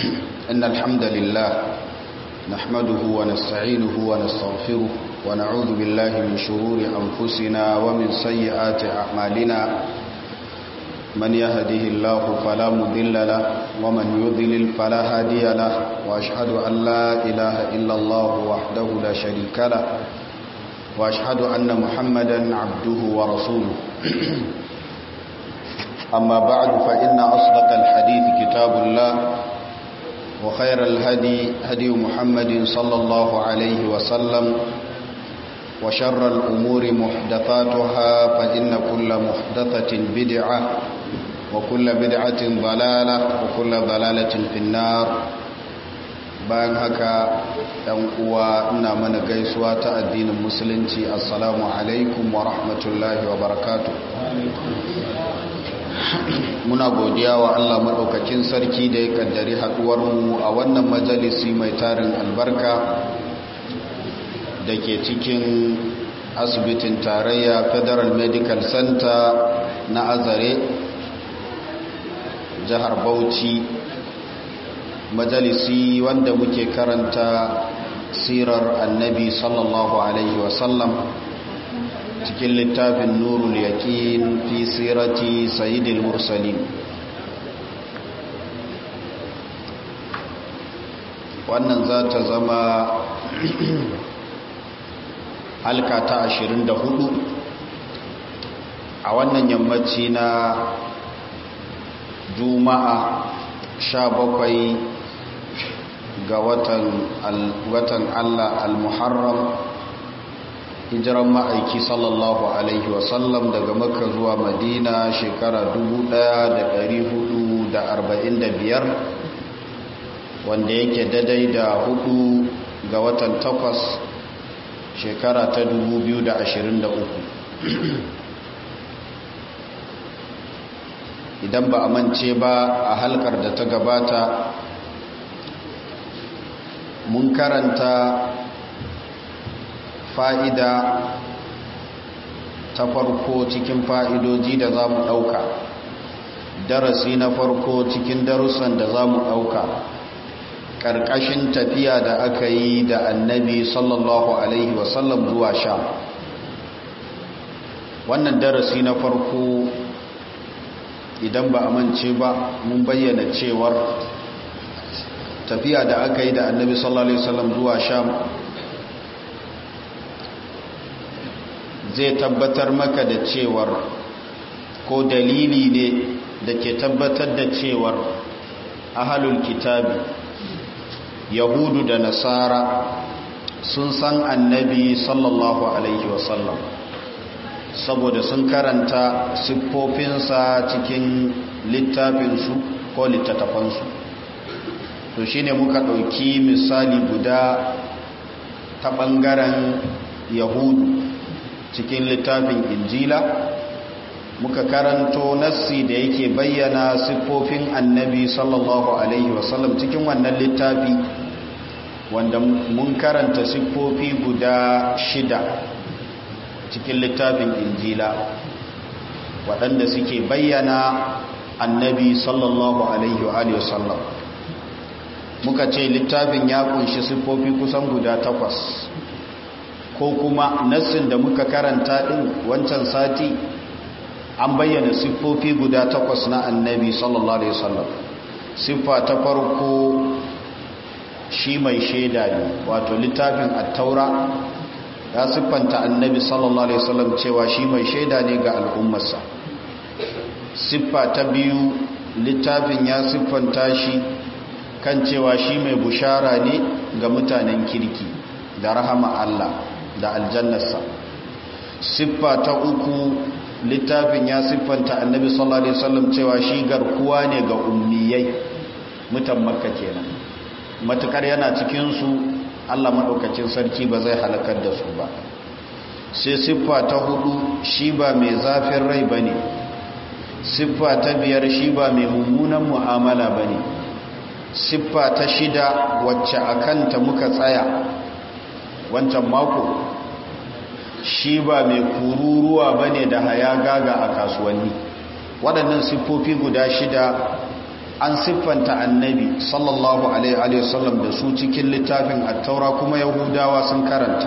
إن الحمد لله نحمده ونستعينه ونستغفره ونعوذ بالله من شرور أنفسنا ومن سيئات أعمالنا من يهده الله فلا مضل له ومن يضلل فلا هادي له وأشهد أن لا إله إلا الله وحده لا شريك له وأشهد أن محمدا عبده ورسوله أما بعد فإن أصدق الحديث كتاب الله وخير الهدي هدي محمد صلى الله عليه وسلم وشر الأمور محدثاتها فإن كل محدثة بدعة وكل بدعة ضلالة وكل ضلالة في النار bayan haka ɗan uwa ina mana gaisuwa ta addinin musulunci assalamu alaikum wa rahmatullahi wa barakatuh muna godiya wa Allah maɗaukakin sarki da ya kaddari haɗuwarmu a wannan majalisi mai tarin albarka da ke cikin asibitin tarayya federal medical center na azare jihar bauchi majalisi wanda muke karanta sirar annabi sallallahu alaihi wasallam cikin littafin nurul yaƙin fi sirati sayyidil mursalin wannan za ta zama halka ta 24 a wannan yammaci na juma'a 17 ga watan allah al-muharram hijiran ma'aiki sallallahu alaihi wasallam daga makka zuwa madina shekara 1445 wanda yake dadai da hudu ga watan takwas shekara ta 2023 idan ba a mance ba a halkar da ta gabata mun karanta fa'ida ta farko cikin fa'idoji da za mu ɗauka darasi na farko cikin darussan da za mu ɗauka ƙarƙashin tafiya da aka yi da annabi sallallahu Alaihi wasallam zuwa sha wannan darasi na farko idan ba a mance ba mun bayyana cewar tafiya da aka yi da annabi sallallahu Alaihi wasallam zuwa sham zai tabbatar maka da cewar ko dalili ne da ke tabbatar da cewar ahalul kitabi yahudu da nasara sun san annabi sallallahu alaihi wasallam saboda sun karanta siffofinsa cikin littafinsu ko littattafansu to shine muka ɗauki misali guda ta ɓangaren yahudu cikin littafin injila muka karanto nassi da yake bayyana siffofin annabi sallallahu alaihi wasallam cikin wannan littafi wanda mun karanta siffofi guda shida cikin littafin injila waɗanda suke bayyana annabi sallallahu alaihi wasallam muka ce littafin ya kunshi siffofi kusan guda takwas ko kuma nassin da muka karanta din wancan sati an bayyana siffofi guda takwas na annabi sallallahu alaihi wasallam siffa ta farko shi mai shaida ne wato littafin at-taura ya siffanta annabi sallallahu alaihi wasallam cewa shi mai shaida ne ga al'ummarsa siffa ta biyu littafin ya siffanta shi kan cewa shi mai bushara ne ga mutanen kirki da rahama Allah da aljannarsa siffa ta uku littafin ya siffanta annabi sallallahu alaihi wasallam cewa shi garkuwa ne ga ummiyai mutan makka kenan matukar yana cikin su Allah madaukakin sarki ba zai halakar da su ba sai siffa ta hudu shi ba mai zafin rai bane siffa ta biyar shi ba mai mummunan mu'amala bane siffa ta shida wacce akanta muka tsaya wancan mako shi ba mai kururuwa ba ne da haya gaga a kasuwanni waɗannan siffofi guda shida an siffanta annabi sallallahu alaihi wasallam da su cikin littafin attaura kuma yahudawa sun karanta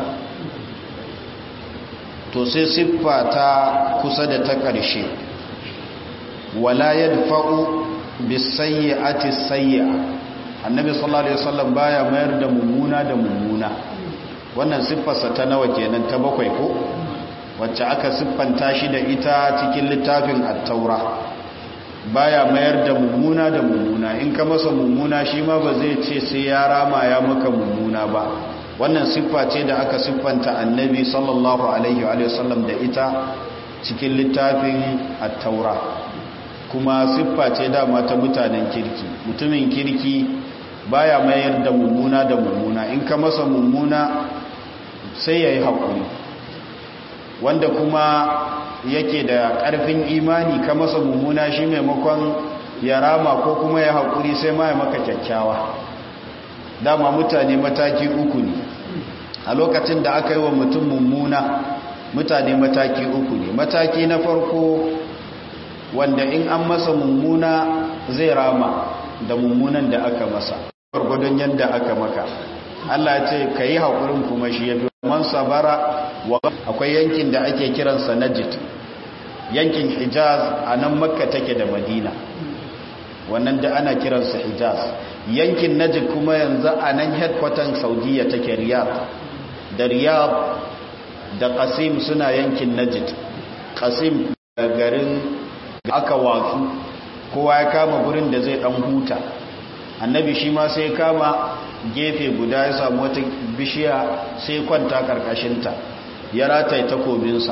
to sai siffa ta kusa da ta ƙarshe wala yadfa'u bisayyi'ati sayyi'a annabi sallallahu alaihi wasallam baya mayar da mummuna da mummuna wannan siffarsa ta nawa kenan ta bakwai ko wacce aka siffanta shi da ita cikin littafin at-taura baya mayar da mummuna da mummuna in ka masa mummuna shi ma ba zai ce sai ya rama ya maka mummuna ba wannan siffa ce da aka siffanta annabi sallallahu alaihi wa sallam da ita cikin littafin at-taura kuma siffa ce dama ta mutanen kirki mutumin kirki baya mayar da mummuna da mummuna in ka masa mummuna sai yayi hakuri wanda kuma yake da ƙarfin imani ka masa mummuna shi maimakon ya rama ko kuma ya haƙuri sai ma ya maka kyakkyawa dama mutane mataki uku ne a lokacin da aka yi wa mutum mummuna mutane mataki uku ne mataki na farko wanda in an masa mummuna zai rama da mummunan da aka masa gwargwadon yadda aka maka Allah ce ka yi haƙurin kuma shi ya fi man sabara wa akwai yankin da ake kiransa najid yankin hijaz a nan makka take da madina wannan da ana kiransa hijaz yankin najid kuma yanzu a nan headquarter saudiya take riyadh da riyadh da qasim suna yankin najid qasim garin aka watsu kowa ya kama gurin da zai dan huta annabi shi ma sai kama gefe guda ya samu wata bishiya sai kwanta karkashinta ya rataye takobinsa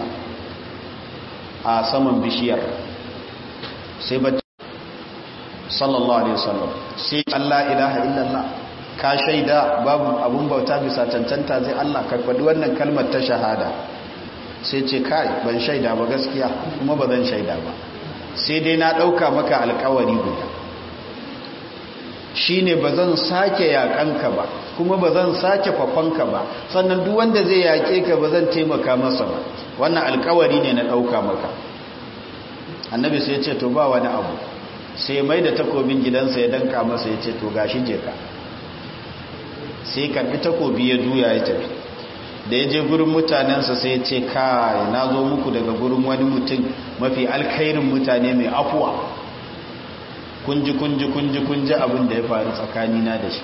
a saman bishiyar sai ba sallallahu alaihi wasallam sai Allah ilaha illallah ka shaida babu abun bauta bisa cancanta zai Allah ka faɗi wannan kalmar ta shahada sai ce kai ban shaida ba gaskiya kuma ba zan shaida ba sai dai na ɗauka maka alkawari guda shi ne ba zan sake yaƙanka ba kuma ba zan sake fafanka ba sannan duk wanda zai yaƙe ka ba zan taimaka masa ba wannan alkawari ne na ɗauka maka annabi sai ce to ba wani abu sai mai da takobin gidansa ya danka masa ya ce to gashi je ka sai karbi takobi ya juya ya tafi da ya je gurin mutanensa sai ya ce kai na zo muku daga gurin wani mutum mafi alkhairin mutane mai afuwa kunji kunji kunji kunji abin da ya faru tsakanina da shi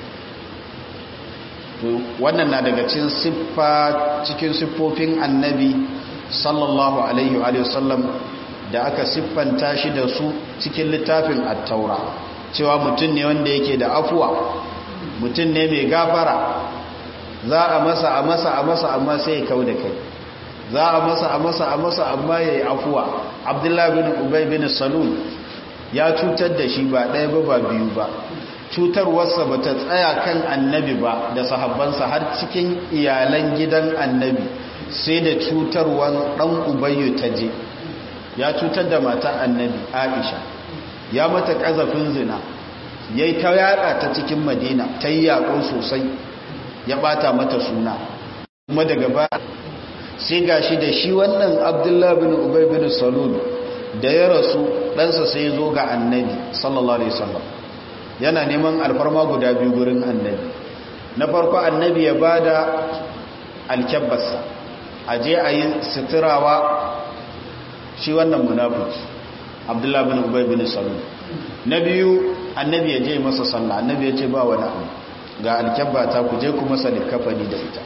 wannan na daga cikin siffa cikin siffofin annabi sallallahu alaihi wa sallam da aka siffanta shi da su cikin littafin attaura cewa mutum ne wanda yake da afuwa mutum ne mai gafara za a masa a masa a masa amma sai ya kau da kai za a masa a masa a masa amma ya yi afuwa abdullahi bin ubay bin salul ya cutar da shi ba ɗaya ba ba biyu ba cutarwarsa ba ta tsaya kan annabi ba da sahabbansa har cikin iyalan gidan annabi sai da cutarwar ɗan ubayyu ta je ya cutar da mata annabi aisha ya mata ƙazafin zina ya yi ta yaɗa ta cikin madina ta yi yaƙo sosai ya ɓata mata suna kuma daga ba sai ga shi da shi wannan abdullahi bin ubay bin salul da ya rasu ɗansa sai zo ga annabi sallallahu alaihi wasallam yana neman alfarma guda biyu gurin annabi na farko annabi ya ba da alkyabbarsa a je a yi sitirawa shi wannan munafiki abdullahi bin ubay bin salul na biyu annabi ya je masa sallah annabi ya ce ba wani abu ga alkyabba ta ku je ku masa likafani da ita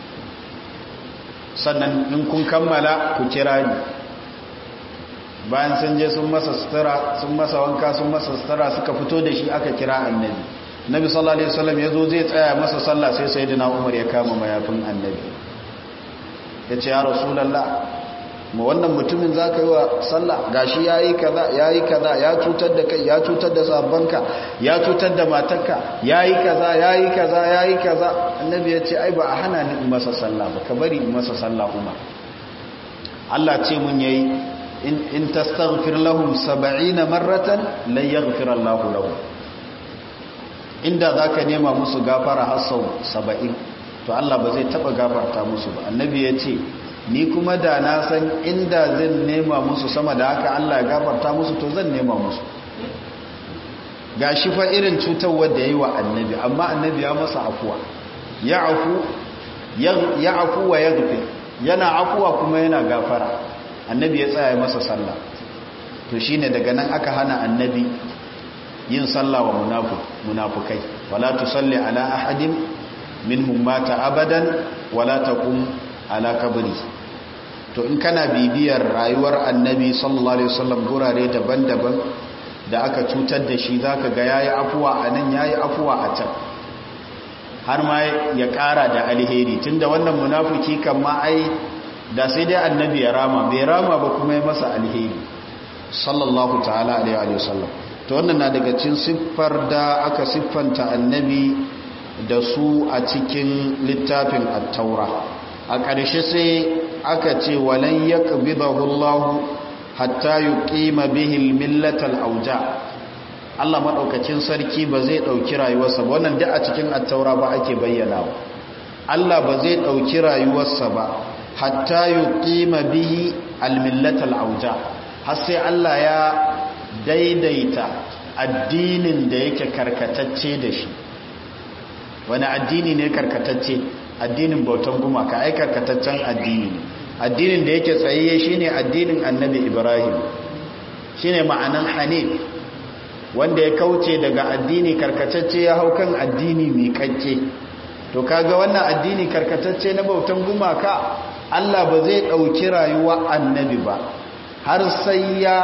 sannan in kun kammala ku kira ni bayan sun je sun masa sutura sun masa wanka sun masa sutura suka fito da shi aka kira annabi nabi sallallahu alaihi wasallam ya zo zai tsaya masa sallah sai sayyidina umar ya kama mayafin annabi ya ce ya rasulallah ma wannan mutumin za ka yi wa sallah gashi ya yi kaza ya yi kaza ya cutar da kai ya cutar da sabonka ya cutar da matarka ya yi kaza ya yi kaza ya yi kaza annabi ya ce ai ba a hana ni in masa sallah ba ka bari in masa sallah umar Allah ce mun yayi in in tastaghfir lahum 70 marratan lan yaghfir Allahu lahum inda zaka nema musu gafara har sau 70 to Allah ba zai taba gafarta musu ba annabi ya ce ni kuma da na san inda zan nema musu sama da haka Allah ya gafarta musu to zan nema musu ga shi fa irin cutarwar da yi wa annabi amma annabi ya masa afuwa ya afu ya afu wa ya yana afuwa kuma yana gafara annabi ya tsaya masa sallah to shine daga nan aka hana annabi yin sallah wa munafukai wala tusalli ala ahadin minhum mata abadan wala taqum ala kabri to in kana bibiyar rayuwar annabi sallallahu alaihi wasallam gurare daban-daban da aka cutar da shi zaka ga yayi afuwa anan yayi afuwa a can har ma ya kara da alheri tunda wannan munafiki kan ma ai da sai dai annabi ya rama bai rama ba kuma ya masa alheri sallallahu ta'ala alaihi wasallam to wannan na daga cikin siffar da aka siffanta annabi da su a cikin littafin at-taura a ƙarshe sai aka ce walan yaqbidahu Allah hatta yuqima bihi al-millata al-awja Allah madaukakin sarki ba zai dauki rayuwarsa ba wannan da a cikin at-taura ba ake bayyana Allah ba zai dauki rayuwarsa ba hatta yuqima bihi al-millata al-awja har sai Allah ya daidaita addinin da yake karkatacce da shi wani addini ne karkatacce addinin bautan gumaka ai karkataccen addini ne addinin da yake tsayayye shine addinin annabi ibrahim shine ma'anan hanif wanda ya kauce daga addini karkatacce ya hau kan addini miƙaƙƙe to kaga wannan addini karkatacce na bautan gumaka Allah ba zai ɗauki rayuwa annabi ba har sai ya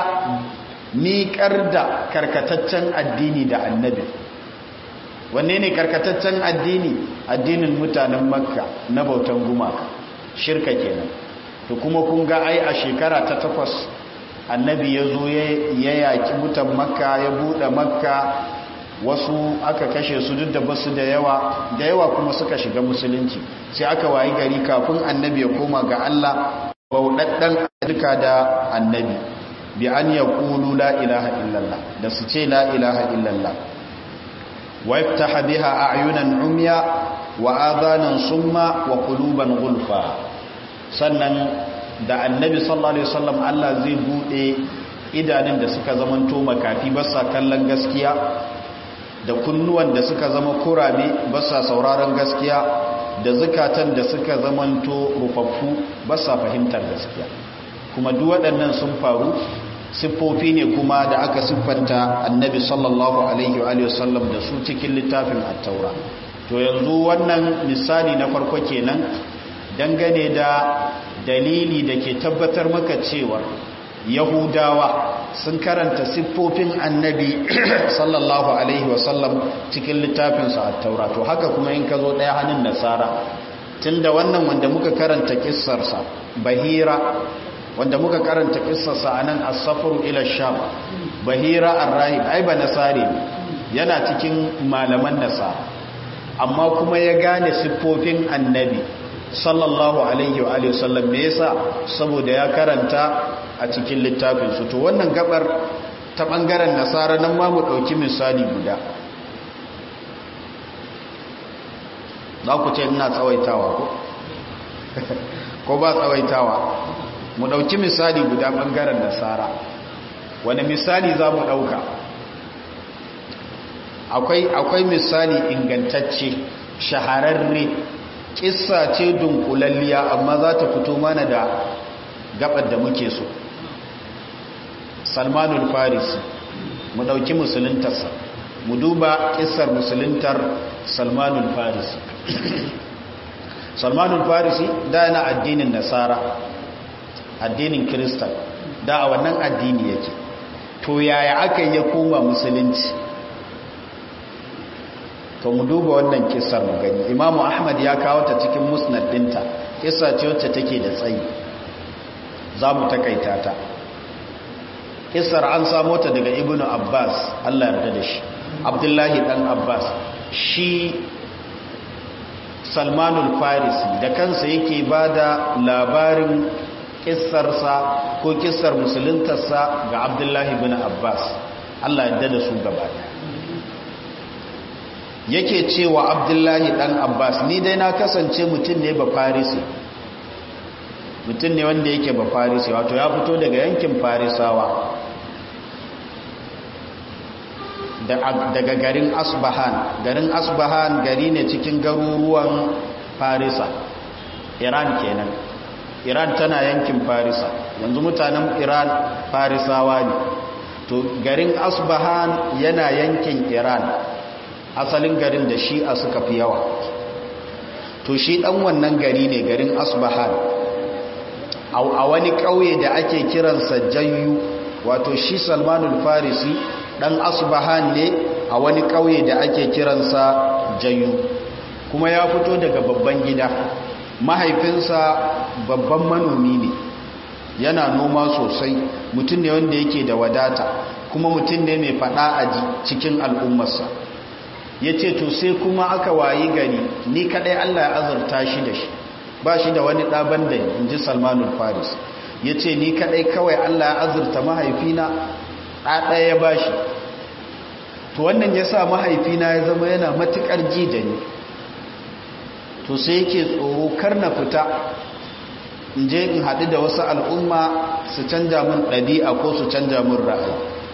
miƙar da karkataccen addini da annabi wanne ne karkataccen addini addinin mutanen makka na bautan gumaka shirka kenan to kuma kun ga ai a shekara ta takwas annabi ya zo ya yaƙi mutan makka ya buɗe makka wasu aka kashe su duk da basu da yawa da yawa kuma suka shiga musulunci sai aka wayi gari kafin annabi ya koma ga Allah bauɗaɗɗen duka da annabi bi an ya ƙulu la ilaha illallah da su ce la ilaha illallah wa yaftaha biha a'yunan umya wa adhanan summa wa quluban gulfa sannan da annabi sallallahu alaihi wasallam Allah zai bude idanun da suka zamanto makafi ba sa kallon gaskiya da kunnuwan da suka zama kurame ba sa sauraron gaskiya da zukatan da suka zamanto rufaffu ba sa fahimtar gaskiya kuma duk waɗannan sun faru siffofi ne kuma da aka siffanta annabi sallallahu alaihi wa sallam da su cikin littafin at-taura to yanzu wannan misali na farko kenan dangane da dalili da ke tabbatar maka cewa yahudawa sun karanta siffofin annabi sallallahu alaihi wasallam cikin littafinsa a taura to haka kuma in ka zo ɗaya hannun nasara tunda wannan wanda muka karanta kissarsa bahira wanda muka karanta kissarsa a nan asafar ila sham bahira arrahim ai ba nasari yana cikin malaman nasara amma kuma ya gane siffofin annabi sallallahu alaihi wa alihi wasallam me yasa saboda ya karanta a cikin littafin su to wannan gabar ta bangaren nasara nan ma mu dauki misali guda za ku ce ina tsawaitawa ko ko ba tsawaitawa mu dauki misali guda bangaren nasara wani misali za mu dauka akwai akwai misali ingantacce shahararre kissa ce dunkulalliya amma za ta fito mana da gabar da muke so salmanul farisi mu dauki musuluntarsa mu duba kissar musuluntar salmanul farisi salmanul farisi da yana addinin nasara addinin kiristan da a wannan addini yake to yaya aka yi ya koma musulunci to mu duba wannan kissar mu gani imamu ahmad ya kawo ta cikin musnad dinta kissa ce wacce take da tsayi za mu takaita ta kissar an samo ta daga ibnu abbas allah yarda da shi abdullahi dan abbas shi salmanul farisi da kansa yake ba da labarin kissarsa ko kissar musuluntarsa ga abdullahi bin abbas allah yarda da su gaba yake cewa abdullahi dan abbas ni dai na kasance mutum ne ba farisi mutum ne wanda yake ba farisi wato ya fito daga yankin farisawa daga garin asbahan garin asbahan gari ne cikin garuruwan farisa iran kenan iran tana yankin farisa yanzu mutanen iran farisawa ne to garin asbahan yana yankin iran asalin garin da shi'a suka fi yawa to shi dan wannan gari ne garin asbahan a wani ƙauye da ake kiransa jayyu wato shi salmanul farisi dan asbahan ne a wani ƙauye da ake kiransa jayyu kuma ya fito daga babban gida mahaifinsa babban manomi ne yana noma sosai mutum ne wanda yake da wadata kuma mutum ne mai fada a cikin al'ummarsa ya ce to sai kuma aka wayi gari ni kadai allah ya azurta shi da shi ba shi da wani ɗaban da in ji salmanul faris ya ce ni kadai kawai allah ya azurta mahaifina ɗaɗaya ya ba shi to wannan ya sa mahaifina ya zama yana matuƙar ji da ni to sai yake tsoro kar na fita in je in haɗu da wasu al'umma su canja min ɗabi'a ko su canja min ra'ayi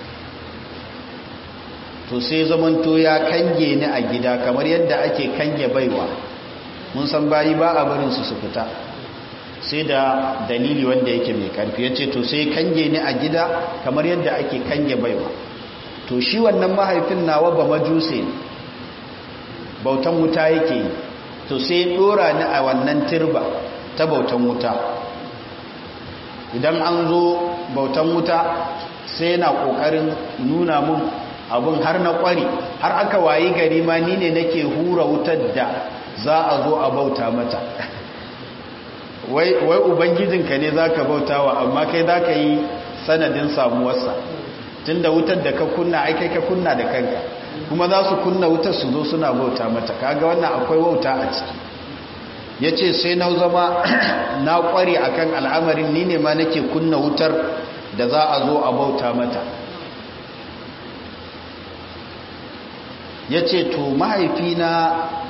to sai zamanto ya kange ni a gida kamar yadda ake kange baiwa mun san bayi ba a barinsu su fita sai da dalili wanda yake mai karfi ya ce to sai kange ni a gida kamar yadda ake kange baiwa to shi wannan mahaifin nawa ba majuse bautan wuta yake yi to sai dora ni a wannan turba ta bautan wuta idan an zo bautan wuta sai yana kokarin nuna mun abun har na kwari har aka wayi gari ma ni ne nake hura wutar da za a zo a bauta mata wai ubangijinka ne za ka bautawa amma kai za ka yi sanadin samuwarsa tun da wutar da ka kunna aikai ka kunna da kanka kuma za su kunna wutar su zo suna bauta mata kaga wannan akwai wauta a ciki ya ce sai na zama na kware akan al'amarin ni ne ma nake kunna wutar da za a zo a bauta mata ya ce to mahaifina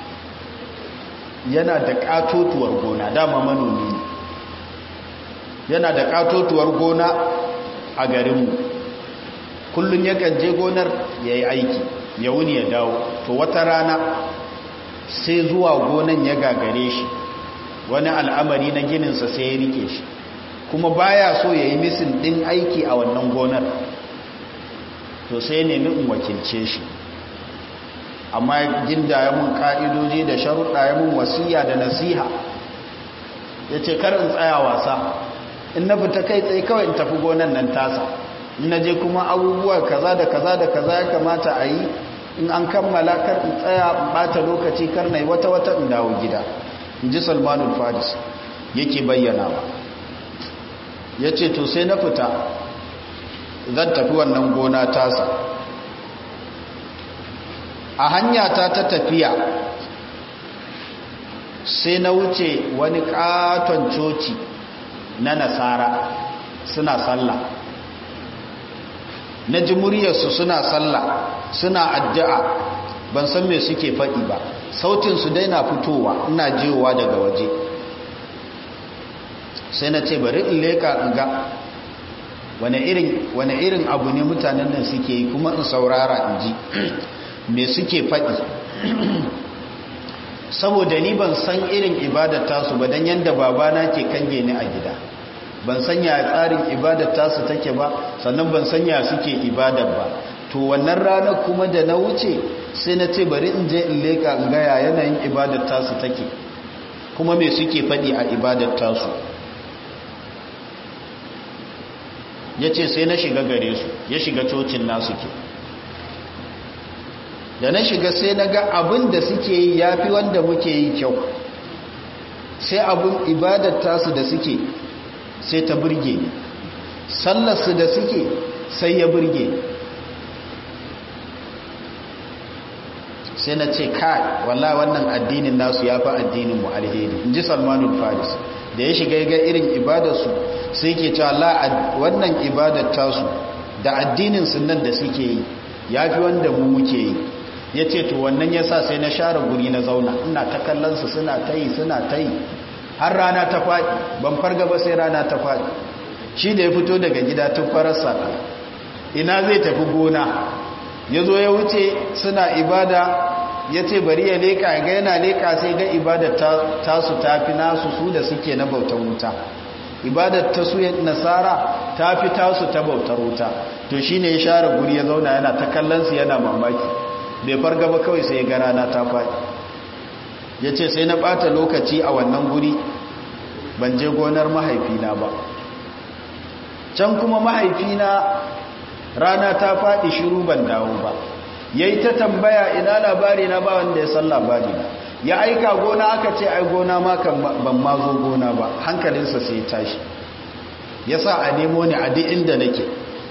yana da katotuwar gona dama manomi ne yana da katotuwar gona a garinmu kullum yakan je gonar ya yi aiki ya wuni ya dawo to wata rana sai zuwa gonan ya gagare shi wani al'amari na gininsa sai ya rike shi kuma baya so ya yi misin ɗin aiki a wannan gonar to sai nemi in wakilce shi amma ginda ya mun ka'idoji da sharuɗa ya mun wasiya da nasiha ya ce in tsaya wasa in na fita kai tsaye kawai in tafi gonan nan tasa in na je kuma abubuwa kaza da kaza da kaza ya kamata a yi in an kammala kar in tsaya in ɓata lokaci kar na yi wata-wata in dawo gida in ji salmanul fadis yake bayyana ba ya ce to sai na fita zan tafi wannan gona tasa a hanya ta ta tafiya sai na wuce wani katon coci na nasara suna sallah na ji muryarsu suna sallah suna addu'a ban san me suke faɗi ba sautinsu dai na fitowa ina jiwowa daga waje sai na ce bari in leka in ga wane irin abu ne mutanen nan suke yi kuma in saurara in ji me suke faɗi saboda ni ban san irin ibadar tasu ba don yadda babana ke kange ni a gida ban san ya tsarin ibadar tasu take ba sannan ban san ya suke ibadar ba to wannan ranar kuma da na wuce sai na ce bari in je in leka in gaya yanayin ibadar tasu take kuma me suke faɗi a ibadar tasu ya ce sai na shiga gare su ya shiga cocin nasu ke da na shiga sai na ga abin da suke yi ya fi wanda muke yi kyau sai abin ibadar tasu da suke sai ta burge ni sallarsu da suke sai ya burge sai na ce kai walla wannan addinin nasu ya fi addinin mu alheri in ji salmanul faris da ya shiga ga irin ibadarsu sai ke cewa la wannan ibadar tasu da addinin sunan da suke yi ya fi wanda mu muke yi ya ce to wannan ya sa sai na share guri na zauna ina ta kallonsu suna ta yi suna ta yi har rana ta faɗi ban farga ba sai rana ta faɗi shi da ya fito daga gida tun fararsa ina zai tafi gona ya zo ya wuce suna ibada ya ce bari ya leka ga yana leka sai ga ibadar tasu ta fi nasu su da suke na bautar wuta ibadar ta su nasara ta fi tasu ta bautar wuta to shi ne ya share guri ya zauna yana ta kallonsu yana mamaki bai farga ba kawai sai ga rana ta faɗi ya ce sai na ɓata lokaci a wannan guri ban je gonar mahaifina ba can kuma mahaifina rana ta faɗi shiru ban dawo ba ya yi ta tambaya ina labari na ba wanda ya san labari na ya aika gona aka ce ai gona ma kan ban ma zo gona ba hankalinsa sai tashi ya sa a nemo ni a duk inda nake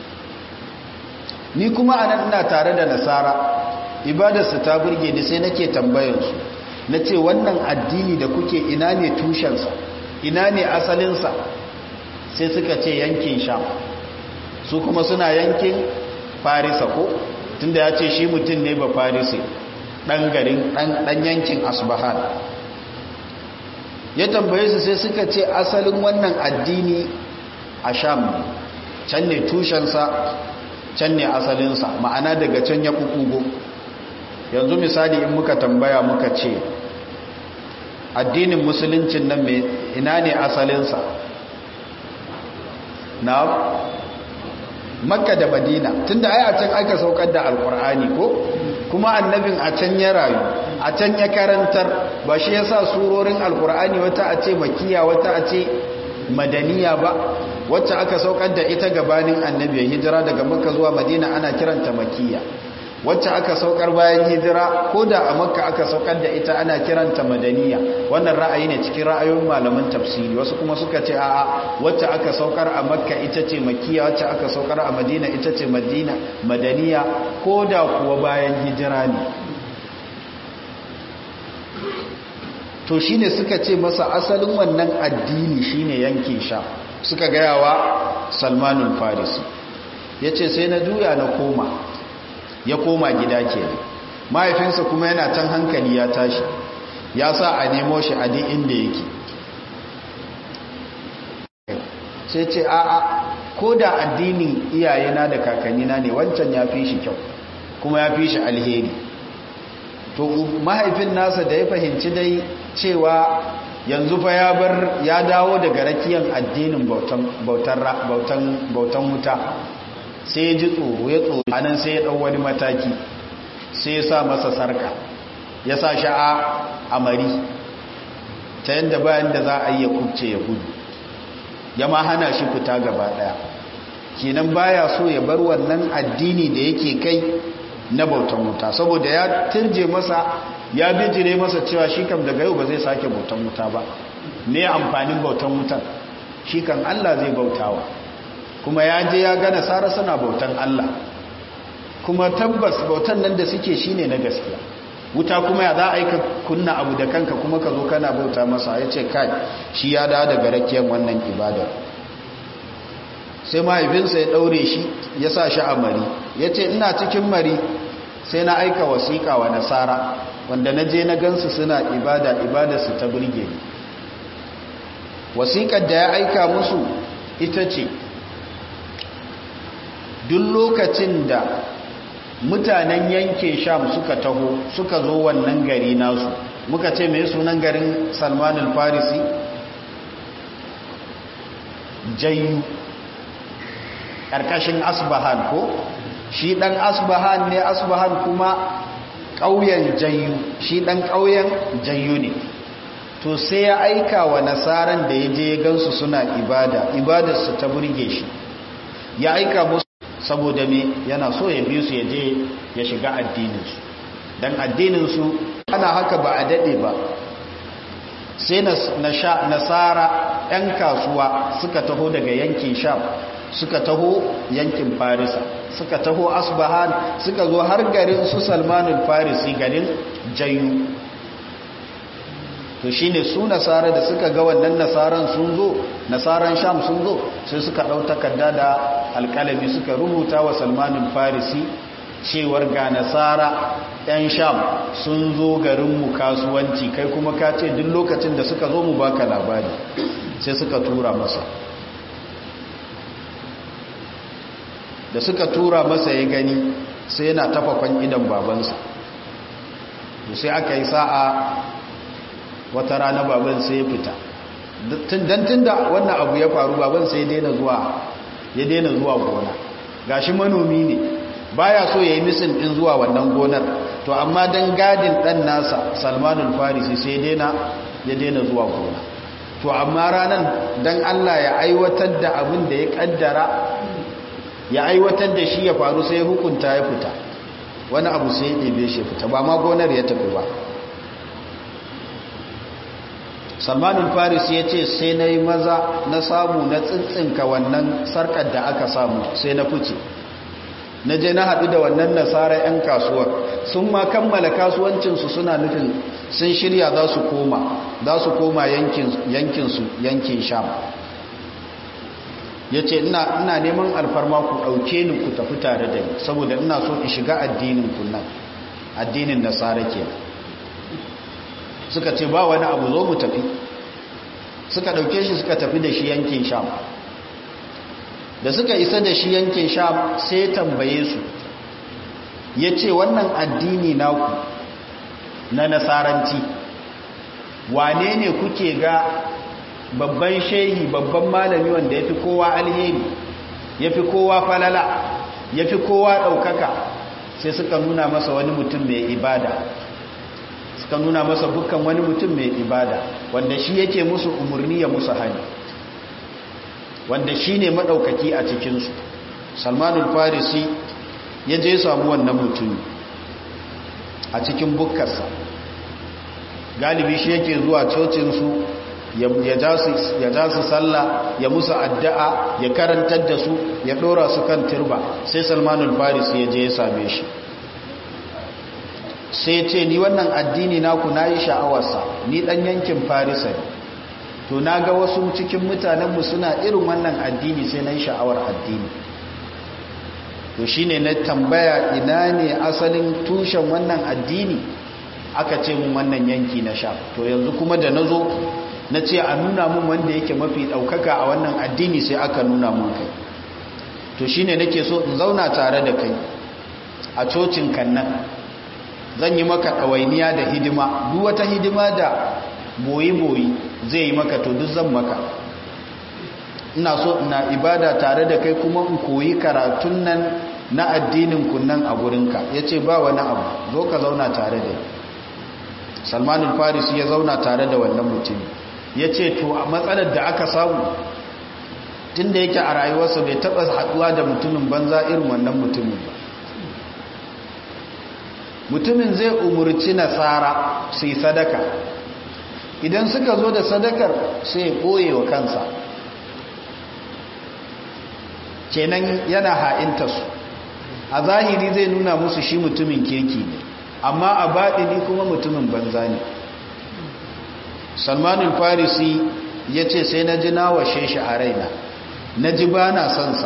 ni kuma a nan ina tare da nasara ibadarsa ta burge ni sai nake tambayarsu na ce wannan addini da kuke ina ne tushensa ina ne asalinsa sai suka ce yankin sham su kuma suna yankin farisa ko tunda ya ce shi mutum ne ba farisi ɗan garin ɗan yankin asbahan ya tambaye su sai suka ce asalin wannan addini a sham can ne tushensa can ne asalinsa ma'ana daga can ya kukugo yanzu misali in muka tambaya muka ce addinin musuluncin nan mai ina ne asalinsa na makka da madina tunda ai a can aka saukar da alkur'ani ko kuma annabin a can ya rayu a can ya karantar ba shi yasa surorin alkur'ani wata a ce makiya wata a ce madaniya ba wacce aka saukar da ita gabanin annabi ya hijira daga makka zuwa madina ana kiranta makiya wacce aka saukar bayan hijira ko da a makka aka saukar da ita ana kiranta madaniya wannan ra'ayi ne cikin ra'ayoyin malaman tafsiri wasu kuma suka ce a'a wacce aka saukar a makka ita ce makiya wacce aka saukar a madina ita ce madina madaniya ko da kuwa bayan hijira ne to shine suka ce masa asalin wannan addini shine yankin sha suka gayawa salmanul farisi yace sai na juya na koma ya koma gida ke mahaifinsa kuma yana can hankali ya tashi ya sa a nemo shi a duk inda yake sai ce a'a ko da addinin iyayena da kakannina ne wancan ya fi shi kyau kuma ya fi shi alheri to mahaifin nasa da ya fahimci dai cewa yanzu fa ya bar ya dawo daga rakiyan addinin bautan wuta sai ya ji tsoro ya tsoro anan sai ya ɗau wani mataki sai ya sa masa sarka ya sa sha'a a mari ta yadda bayan da za a yi ya kubce ya gudu ya ma hana shi fita gaba ɗaya kenan baya so ya bar wannan addini da yake kai na bautan wuta saboda ya turje masa ya bijire masa cewa shi kam daga yau ba zai sake bautan wuta ba ne amfanin bautan wutan shi kan Allah zai bautawa kuma ya je ya gane sara suna bautan Allah kuma tabbas bautan nan da suke shine na gaskiya wuta kuma ya za a yi ka kunna abu da kanka kuma ka zo kana bauta masa ya ce kai shi ya dawo daga rakiyar wannan ibadar sai mahaifinsa ya ɗaure shi ya sa shi a mari ya ce ina cikin mari sai na aika wasiƙa wa nasara wanda na je na gansu suna ibada ibadarsu ta burge ni wasiƙar da ya aika musu ita ce duk lokacin da mutanen yankin sham suka taho suka zo wannan gari nasu muka ce mai sunan garin salman al-farisi jayu ƙarƙashin asbahan ko shi ɗan asbahan ne asbahan kuma ƙauyen jayu shi ɗan ƙauyen jayu ne to sai ya aika wa nasaran da ya je ya gansu suna ibada ibadarsu ta burge shi ya aika musu saboda me yana so ya bi su ya je ya shiga addininsu don addininsu ana haka ba a daɗe ba sai nasara 'yan kasuwa suka taho daga yankin sham suka taho yankin farisa suka taho asbahan suka zo har garin su salmanul farisi garin jayu to shine su nasara da suka ga wannan nasaran sun zo nasaran sham sun zo sai suka ɗau takarda da alƙalami suka rubuta wa salmanul farisi cewar ga nasara 'yan sham sun zo garinmu kasuwanci kai kuma ka ce duk lokacin da suka zo mu baka labari sai suka tura masa da suka tura masa ya gani sai yana tafafan idan babansa sai aka yi sa'a wata rana baban sai ya fita don tun da wannan abu ya faru baban sai ya daina zuwa gona gashi manomi ne baya so ya yi misin din zuwa wannan gonar to amma don gadin dan nasa salmanul farisi sai ya daina zuwa gona to amma ranar don allah ya aiwatar da abin da ya kaddara ya aiwatar da shi ya faru sai hukunta ya fita wani abu sai ya ɗebe shi fita ba ma gonar ya tafi ba salmanul faris ya ce sai na yi maza na samu na tsintsinka wannan sarkar da aka samu sai na fice na je na haɗu da wannan nasara 'yan kasuwar sun ma kammala kasuwancinsu suna nufin sun shirya za su koma za su koma yankinsu yankin sham ya ce ina neman alfarma ku ɗauke ni ku tafi tare da ni saboda ina so in shiga addinin kunan addinin nasara ke suka ce ba wani abu zo mu tafi suka ɗauke shi suka tafi da shi yankin sham da suka isa da shi yankin sham sai ya tambaye su ya ce wannan addini naku na nasaranci wane ne kuke ga babban shehi babban malami wanda ya fi kowa alheri ya fi kowa falala ya fi kowa ɗaukaka sai suka nuna masa wani mutum mai ibada suka nuna masa dukkan wani mutum mai ibada wanda shi yake musu umarni ya musu hani wanda shi ne maɗaukaki a cikinsu salmanul farisi ya je samu wannan mutum a cikin bukkarsa galibi shi yake zuwa cocinsu ya ja su sallah ya musu addu'a ya karantar da su ya ɗora su kan turba sai salmanul farisi ya je ya same shi sai ce ni wannan addini naku na yi sha'awarsa ni ɗan yankin farisa ne to na ga wasu cikin mutanenmu suna irin wannan addini sai na yi sha'awar addini to shi ne na tambaya ina ne asalin tushen wannan addini aka ce mun wannan yanki na sha to yanzu kuma da na zo na ce a nuna mun wanda yake mafi ɗaukaka a wannan addini sai aka nuna mun kai to shi ne nake so in zauna tare da kai a cocin kannan zan yi maka ɗawainiya da hidima duk wata hidima da boyi-boyi zai yi maka to duk zan maka ina so ina ibada tare da kai kuma in koyi karatun nan na addinin kunnan a gurinka ya ce ba wani abu zo ka zauna tare da salmanin farisi ya zauna tare da wannan mutum ya ce to a matsalar da aka samu tun da yake a rayuwarsa bai taɓa haɗuwa da mutumin banza irin wannan mutumin ba mutumin zai umurci nasara su yi sadaka idan suka zo da sadakar sai ya ɓoye wa kansa kenan yana ha'inta su a zahiri zai nuna musu shi mutumin kirki ne amma a baɗini kuma mutumin banza ne salmanin farisi ya ce sai na ji na washe shi a raina na ji ba na sonsa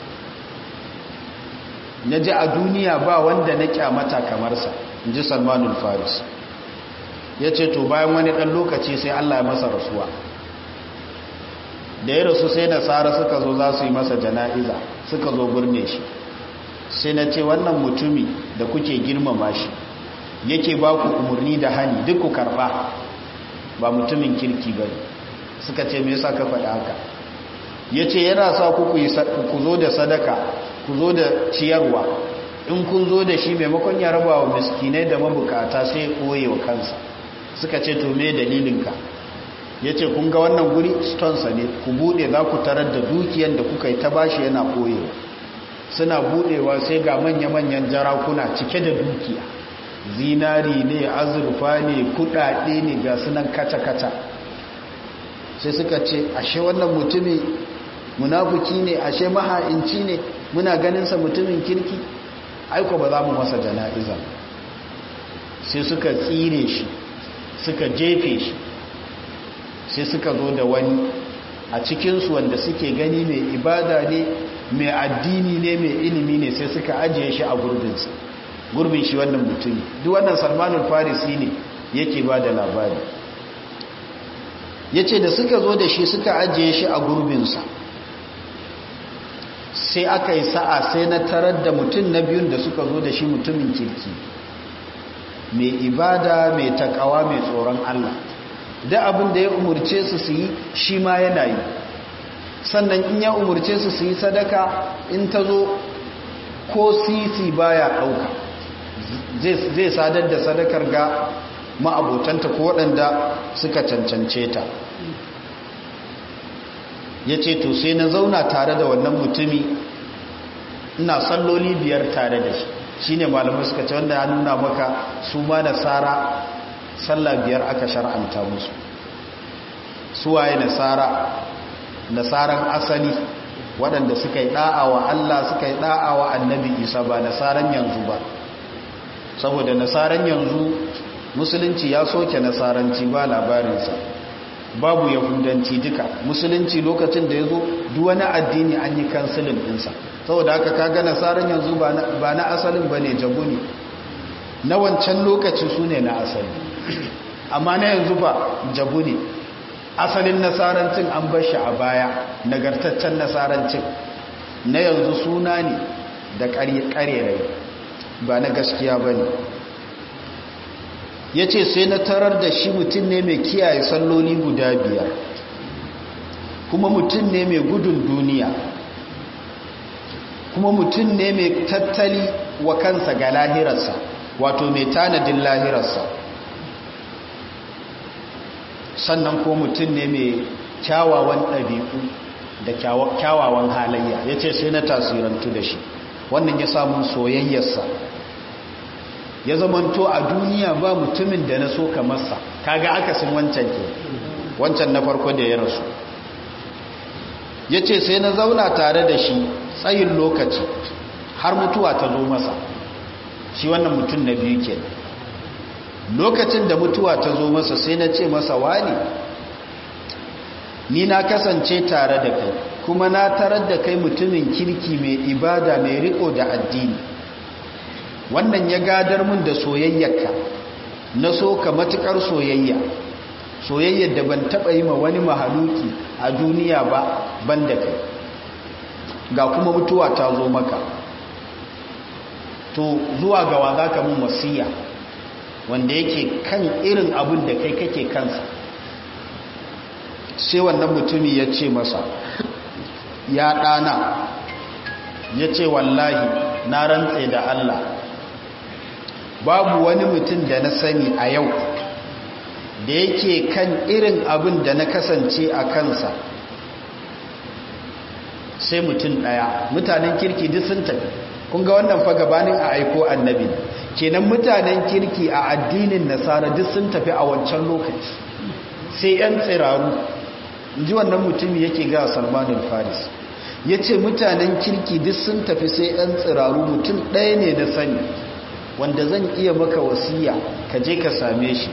na ji a duniya ba wanda na kyamata kamarsa in ji salmanin farisi ya ce to bayan wani ɗan lokaci sai allah ya masa rasuwa da ya rasu sai nasara suka zo za su yi masa jana'iza suka zo birne shi sai na ce wannan mutumi da kuke girmama shi yake ba ku umarni da hani duk ku karba ba mutumin kirki ba suka ce me yasa ka faɗi haka ya ce yana sa ku ku zo da sadaka ku zo da ciyarwa in kun zo da shi maimakon ya raba wa miskinai da mabukata sai ya ɓoye wa kansa suka ce to me dalilinka ya ce kun ga wannan guri stonesa ne ku buɗe za ku tarar da dukiyan da kuka yi ta bashi yana ɓoyewa suna buɗewa sai ga manya-manyan jarakuna cike da dukiya zinari ne azurfa ne kudade ne ga sunan kata-kata sai suka ce ashe wannan mutumin munafuki ne ashe maha'inci ne muna ganinsa mutumin kirki aiko ba za mu masa jana'iza sai suka tsire shi suka jefe shi sai suka zo da wani a cikinsu wanda suke gani mai ibada ne mai addini ne mai ilimi ne sai suka ajiye shi a gurbinsa gurbin shi wannan mutumi duk wannan salmanul farisi ne yake ba da labari ya ce da suka zo da shi suka ajiye shi a gurbinsa sai aka yi sa'a sai na tarar da mutum na biyun da suka zo da shi mutumin kirki mai ibada mai takawa mai tsoron Allah da abin da ya umurce su su yi shi ma yana yi sannan in ya umurce su su yi sadaka in ta zo ko sisi baya ɗauka zai sadar da sadakar ga ma'abotanta ko waɗanda suka cancance ta ya ce to sai na zauna tare da wannan mutumi ina salloli biyar tare da shi shi ne malamai suka ce wanda ya nuna maka su ma nasara sallah biyar aka shar'anta musu suwaye nasara nasaran asali waɗanda suka yi ɗa'a wa Allah suka yi ɗa'a wa annabi isa ba nasaran yanzu ba saboda nasaran yanzu musulunci ya soke nasaranci ba labarinsa babu yahudanci duka musulunci lokacin da ya zo duwani addini an yi kansilin ɗinsa saboda haka kaga nasaran yanzu ba na asalin ba ne jabu ne na wancan lokaci su ne na asali amma na yanzu ba jabu ne asalin nasarancin an bar shi a baya nagartaccen nasarancin na yanzu suna ne da ƙarerai ba na gaskiya ba ne ya ce sai na tarar da shi mutum ne mai kiyaye salloli guda biyar kuma mutum ne mai gudun duniya kuma mutum ne mai tattali wa kansa ga lahirarsa wato mai tanadin lahirarsa sannan ko mutum ne mai kyawawan ɗabi'u da kyawawan halayya ya ce sai na tasirantu da shi wannan ya samun soyayyarsa ya zamanto a duniya ba mutumin da na so kamarsa kaga akasin wancan ke wancan na farko da ya rasu ya ce sai na zauna tare da shi tsayin lokaci har mutuwa ta zo masa shi wannan mutum na biyu ke lokacin da mutuwa ta zo masa sai na ce masa wani ni na kasance tare da kai kuma na tarar da kai mutumin kirki mai ibada mai riko da addini wannan ya gadar mun da soyayyarka na so ka matukar soyayya soyayyar da ban taba yi ma wani mahaluki a duniya ba ban da kai ga kuma mutuwa ta zo maka to zuwa gawa za ka mun wasiya wanda yake kan irin abin da kai kake kansa sai wannan mutumi ya ce masa ya ɗana ya ce wallahi na rantse da Allah babu wani mutum da na sani a yau da yake kan irin abin da na kasance a kansa sai mutum ɗaya mutanen kirki duk sun tafi kun ga wannan fa gabanin a aiko annabi kenan mutanen kirki a addinin nasara duk sun tafi a wancan lokaci sai 'yan tsiraru ji wannan mutumi yake ga salmanin faris ya ce mutanen kirki duk sun tafi sai 'yan tsiraru mutum ɗaya ne na sani wanda zan iya maka wasiya ka je ka same shi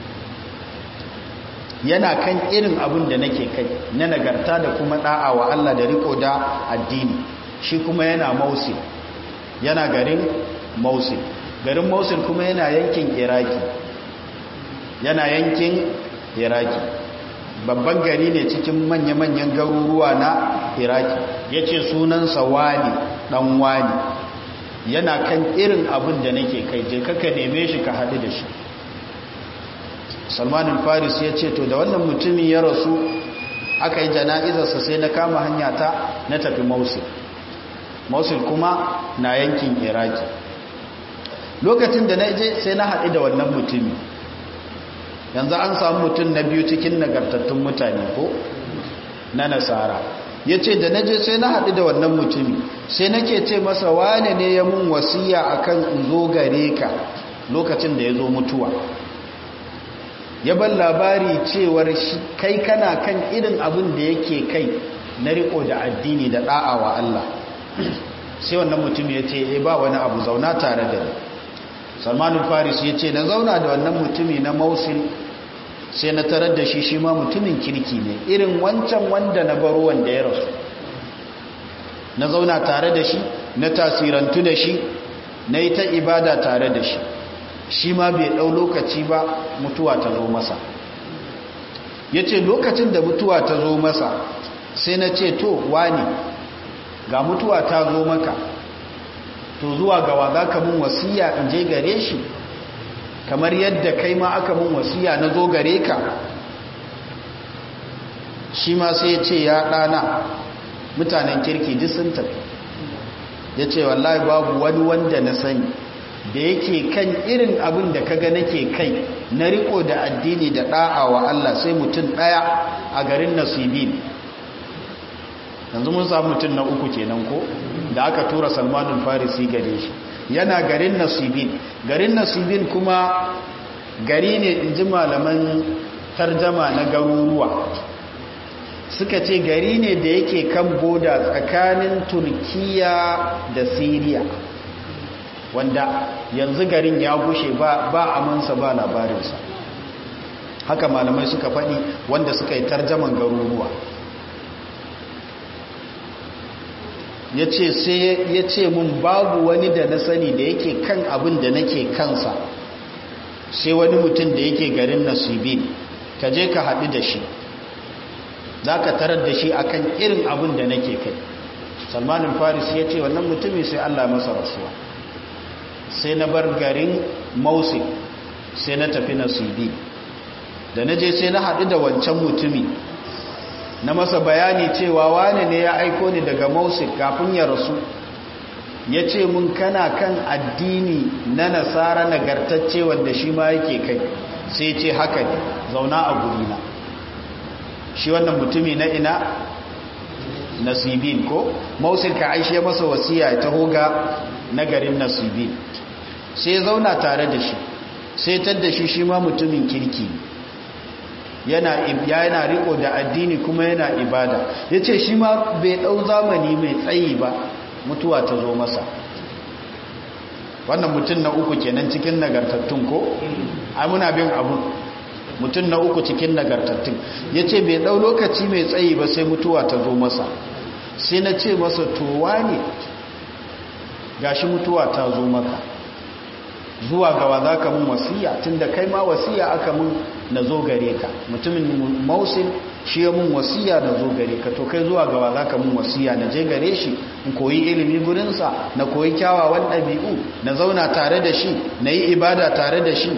yana kan irin abin da nake kai na nagarta da kuma da'a wa Allah da riko da addini shi kuma yana mausil yana garin mausil garin mausil kuma yana yankin iraki yana yankin iraki babban gari ne cikin manya-manyan garuruwa na iraki ya ce sunansa wani dan wani yana kan irin abin da nake kai je kaka neme shi ka haɗu da shi salmanin faris ya ce to da wannan mutumin ya rasu aka yi jana'izarsa sai na kama hanya ta na tafi mausil mausil kuma na yankin iraki lokacin da na je sai na haɗu da wannan mutumi yanzu an samu mutum na biyu cikin nagartattun mutane ko na nasara ya ce da na je sai na haɗu da wannan mutumi sai nake ce masa wane ne ya mun wasiya akan in zo gare ka lokacin da ya zo mutuwa ya ban labari cewar kai kana kan irin abin da yake kai na riko da addini da da'a wa Allah sai wannan mutum ya ce e ba wani abu zauna tare da ni salmanin faris ya ce na zauna da wannan mutumi na mausil sai na tarar da shi shi ma mutumin kirki ne irin wancan wanda na baro wanda ya rasu na zauna tare da shi na tasirantu da shi na yi ta ibada tare da shi shi ma bai ɗau lokaci ba mutuwa ta zo masa ya ce lokacin da mutuwa ta zo masa sai na ce to wani ga mutuwa ta zo maka to zuwa gawa za ka mun wasiya in je gare shi kamar yadda kai ma aka mun wasiya na zo gare ka shi ma sai ya ce ya ɗana mutanen kirki duk sun tafi ya ce wallahi babu wani wanda na sani da yake kan irin abin da kaga nake kai na riko da addini da da'a wa Allah sai mutum daya a garin nasibin yanzu mun samu mutum na uku kenan ko da aka tura salmanul farisi gare shi yana garin nasibin garin nasibin kuma gari ne in ji malaman tarjama na garuruwa suka ce gari ne da yake kan boda tsakanin turkiya da siriya wanda yanzu garin ya gushe ba, ba amansa ba labarinsa haka malamai suka faɗi wanda suka yi tarjaman garuruwa ya ce sai ya ce mun babu wani da na sani da yake kan abin da nake kansa sai wani mutum da yake garin nasibin ka je ka haɗu da shi za ka tarar da shi akan irin abin da nake kai salmanin faris ya ce wannan mutumin sai allah masa rasuwa sai na bar garin mausi sai na tafi nasibi da na je sai na haɗu da wancan mutumi na masa bayani cewa wane ne ya aiko ni daga mausi kafin ya rasu ya ce mun kana kan addini na nasara nagartacce wanda shi ma yake kai sai ce haka ne zauna a gurina shi wannan mutumi na ina nasibin ko mausil ka aishe masa wasiya ya taho ga nagarin nasibin sai zauna tare da shi sai tadda shi shi ma mutumin kirki yana yana riko da addini kuma yana ibada yace shi ma bai dau zamani mai tsayi ba mutuwa ta zo masa wannan mutum na uku kenan cikin nagartattun ko ai muna bin abu mutum na uku cikin nagartattun ya ce bai ɗau lokaci mai tsayi ba sai mutuwa ta zo masa sai na ce masa towa ne gashi mutuwa ta zo maka zuwa gawa za ka mun wasiya tun da kai ma wasiya aka mun na zo gare ka mutumin mausin shi ya mun wasiya na zo gare ka to kai zuwa gawa za ka mun wasiya na je gare shi in koyi ilimi gurinsa na koyi kyawawan ɗabi'u na zauna tare da shi na yi ibada tare da shi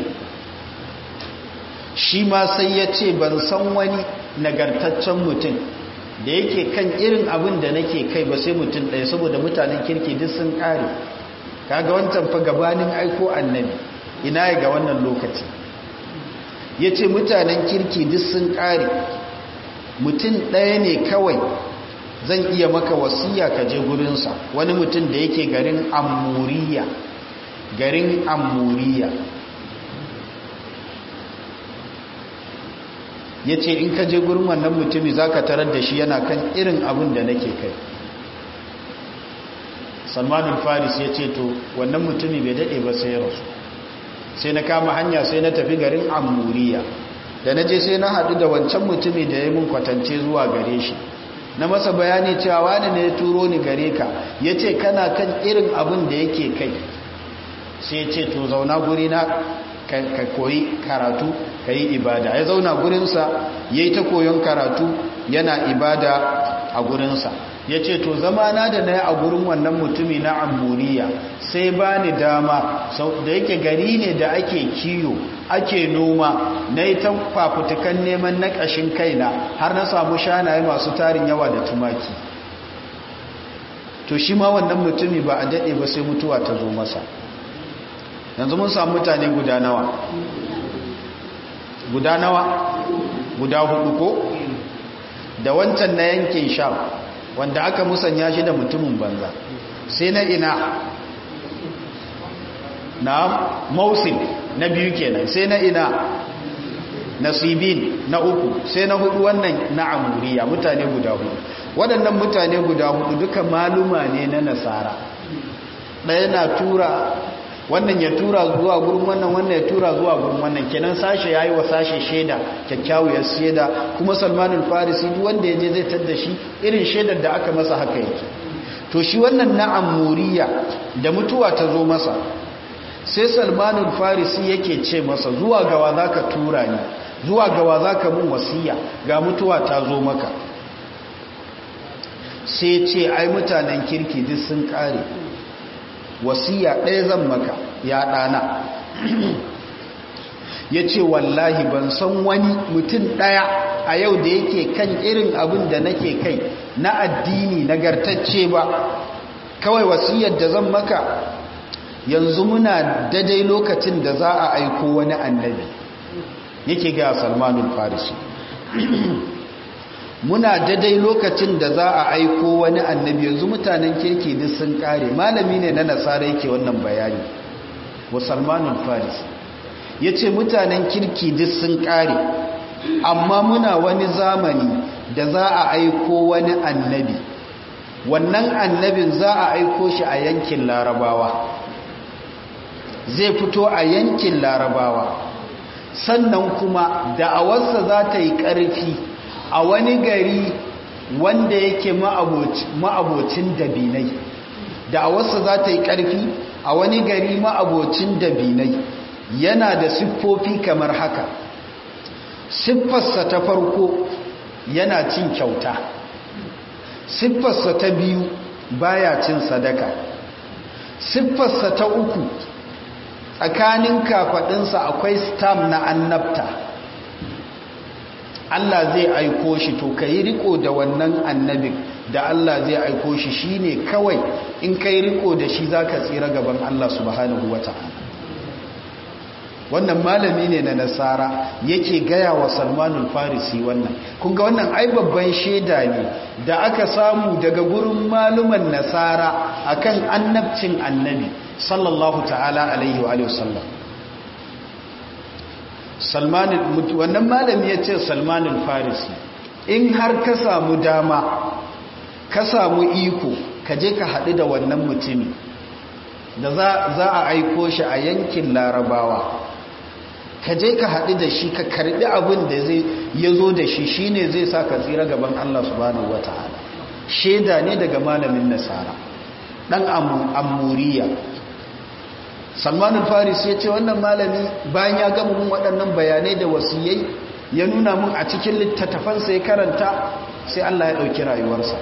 shi ma sai ya ce ban san wani nagartaccen mutum da yake kan irin abin da nake kai ba sai mutum ɗaya saboda mutanen kirki duk sun ƙare kaga wancan fa gabanin aiko annabi ina ya ga wannan lokaci ya ce mutanen kirki duk sun ƙare mutum ɗaya ne kawai zan iya maka wasiya ka je gurinsa wani mutum da yake garin amuriya garin amuriya ya ce in ka je gurin wannan mutumi za ka tarar da shi yana kan irin abin da nake kai salmanin faris ya ce to wannan mutumi bai daɗe ba sai rasu sai na kama hanya sai na tafi garin amuriya da na je sai na haɗu da wancan mutumi da ya mun kwatance zuwa gare shi na masa bayani cewa wani ne ya turo ni gare ka ya ce kana kan irin abin da yake kai sai ya ce to zauna guri na ka koyi karatu ka yi ibada ya zauna gurinsa ya yi ta koyon karatu yana ibada a gurinsa ya ce to zamana da na yi a gurin wannan mutumi na amburiya sai ba ni dama da yake gari ne da ake kiyo ake noma na yi ta fafutukan neman na ƙashin kaina har na samu shanaye masu tarin yawa da tumaki to shi ma wannan mutumi ba a daɗe ba sai mutuwa ta zo masa yanzu mun samu mutane guda nawa guda nawa guda hudu ko da wancan na yankin sham wanda aka musanya shi da mutumin banza sai na ina na mausin na biyu kenan sai na ina nasibin na uku sai na hudu wannan na amuriya mutane guda hudu waɗannan mutane guda hudu duka maluma ne na nasara ɗaya na tura wannan ya tura zuwa gurin wannan wannan ya tura zuwa gurin wannan kenan sashe yayi wa sashe sheda kyakkyawar sheda kuma Salmanul Farisi duk wanda yaje zai tada shi irin shedar da aka masa haka yake to shi wannan na Amuriya da mutuwa ta zo masa sai Salmanul Farisi yake ce masa zuwa gawa zaka tura ni zuwa gawa zaka mun wasiya ga mutuwa ta zo maka sai ce ai mutanen kirki duk sun kare wasiya ɗaya zan maka ya ɗana ya ce wallahi ban san wani mutum ɗaya a yau da yake kan irin abin da nake kai na addini nagartacce ba kawai wasiyar da zan maka yanzu muna daidai lokacin da za a aiko wani annabi yake ga salmanul farisi muna daidai lokacin da za a aiko wani annabi yanzu mutanen kirki duk sun kare malami ne na nasara yake wannan bayani wa salmanul farisi ya ce mutanen kirki duk sun kare amma muna wani zamani da za a aiko wani annabi wannan annabin za a aiko shi a yankin larabawa zai fito a yankin larabawa sannan kuma da'awarsa za ta yi ƙarfi a wani gari wanda yake ma'abocin dabinai da'awarsa za ta yi ƙarfi a wani gari ma'abocin dabinai yana da siffofi kamar haka siffarsa ta farko yana cin kyauta siffarsa ta biyu baya cin sadaka siffarsa ta uku tsakanin kafaɗinsa akwai stam na annabta Allah zai aiko shi to ka yi riko da wannan annabin da Allah zai aiko shi shine kawai in ka yi riko da shi za ka tsira gaban Allah subhanahu wa ta'ala wannan malami ne na nasara yake gaya wa salmanul farisi wannan kunga wannan ai babban shaida ne da aka samu daga gurin maluman nasara akan annabcin annabi sallallahu ta'ala alaihi wa sallam salmanul wannan malami ya ce salmanul farisi in har ka samu dama ka samu iko ka je ka haɗu da wannan mutumi da za a aiko shi a yankin larabawa ka je ka haɗu da shi ka karɓi abin da zai ya zo da shi shi ne zai sa ka tsira gaban Allah subhanahu wa ta'ala shaida ne daga malamin nasara ɗan amuriya salmanin faris ya ce wannan malami bayan ya gama mun waɗannan bayanai da wasiyai ya nuna mun a cikin littattafansa ya karanta sai Allah ya ɗauki rayuwarsa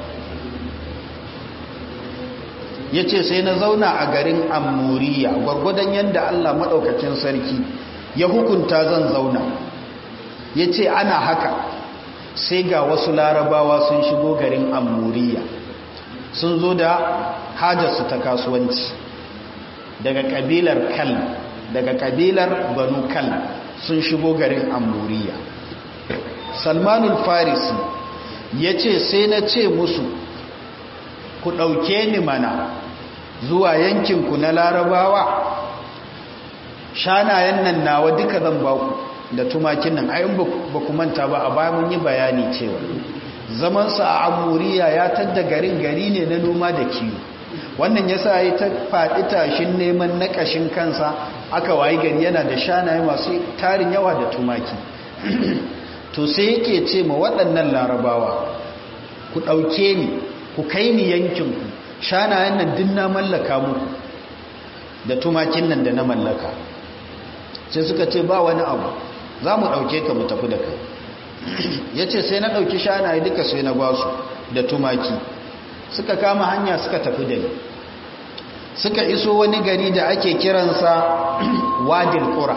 ya ce sai na zauna a garin amuriya gwargwadon yadda Allah maɗaukacin sarki ya hukunta zan zauna ya ce ana haka sai ga wasu larabawa sun shigo garin amuriya sun zo da hajarsu ta kasuwanci daga kabilar kal daga kabilar banu kal sun shigo garin amuriya salmanul farisi ya ce sai na ce musu ku ɗauke ni mana zuwa yankinku na larabawa shanayen nan nawa duka zan ba ku da tumakin nan ayin ba ku manta ba a baya mun yi bayani cewa zamansa a amuriya ya tadda garin gari ne na noma da kiwo wannan yasa ya ta faɗi tashin neman na ƙashin kansa aka wayi gari yana da shanaye masu tarin yawa da tumaki to sai yake ce ma waɗannan larabawa ku ɗauke ni ku kai ni yankinku shanayen nan din na mallaka muku da tumakin nan da na mallaka sai suka ce ba wani abu za mu ɗauke ka mu tafi da kai ya ce sai na ɗauki shanaye duka sai na ba su da tumaki suka kama hanya suka tafi da ni suka iso wani gari da ake kiransa wadil ƙura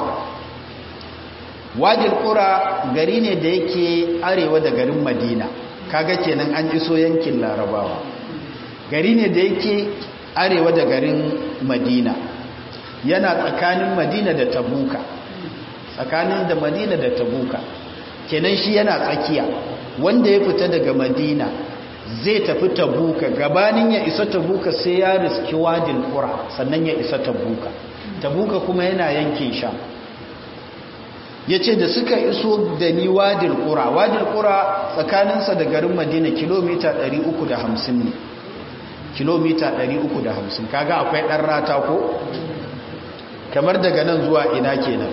wadil ƙura gari ne da yake arewa da garin madina kaga kenan an iso yankin larabawa gari ne da yake arewa da garin madina yana tsakanin madina da tabuka tsakanin da madina da tabuka kenan shi yana tsakiya wanda ya fita daga madina zai tafi tabuka gabanin ya isa tabuka sai ya riski wadin kura sannan ya isa tabuka tabuka kuma yana yankin sha ya ce da suka iso da ni wadin kura wadin kura tsakaninsa da garin madina kilomita 350 ne kilomita 350 kaga akwai ɗan rata ko kamar daga nan zuwa ina kenan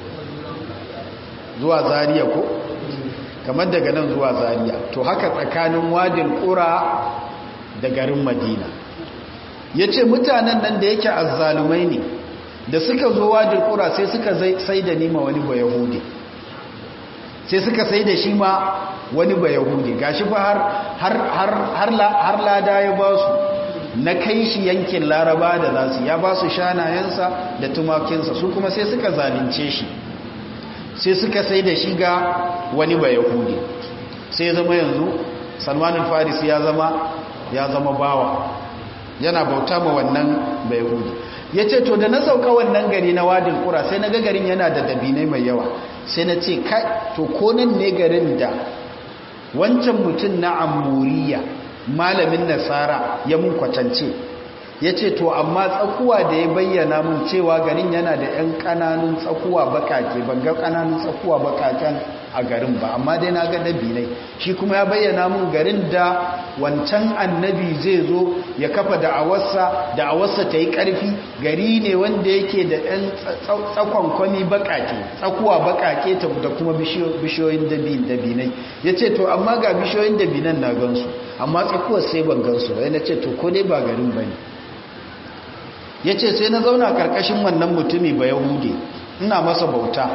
zuwa zariya ko kamar daga nan zuwa zariya to haka tsakanin wadin ƙura da garin madina ya ce mutanen nan da yake azzalumai ne da suka zo wadin ƙura sai suka sai da nima wani ba yahudi sai suka sai da shi ma wani ba yahudi gashi fa har lada ya ba su na kai shi yankin laraba da za su ya ba su shanayensa da tumakinsa su kuma sai suka zalunce shi sai suka sai da shi ga wani ba yahudi sai zama yanzu salmanin faris ya zama ya zama bawa yana bauta ma wannan ba yahudi ya ce to da na sauka wannan gari na wadin kura sai na ga garin yana da dabinai mai yawa sai na ce kai to ko nan ne garin da wancan mutum na amuriya malamin nasara ya mun kwatance ya ce to amma tsakuwa da ya bayyana mun cewa garin yana da 'yan kananun tsakuwa bakake ban ga kananun tsakuwa bakaken a garin ba amma dai na ga dabinai shi kuma ya bayyana mun garin da wancan annabi zai zo ya kafa da'awarsa da'awarsa ta yi ƙarfi gari ne wanda yake da 'yan tsakonkwami bakake tsakuwa bakake da kuma bishiyoyin dabinai ya ce to amma ga bishiyoyin dabinan na gansu amma tsakuwar sai ban gansu ba yana ce to ko dai ba garin ba ne ya ce sai na zauna karkashin wannan mutumi ba yahudi ina masa bauta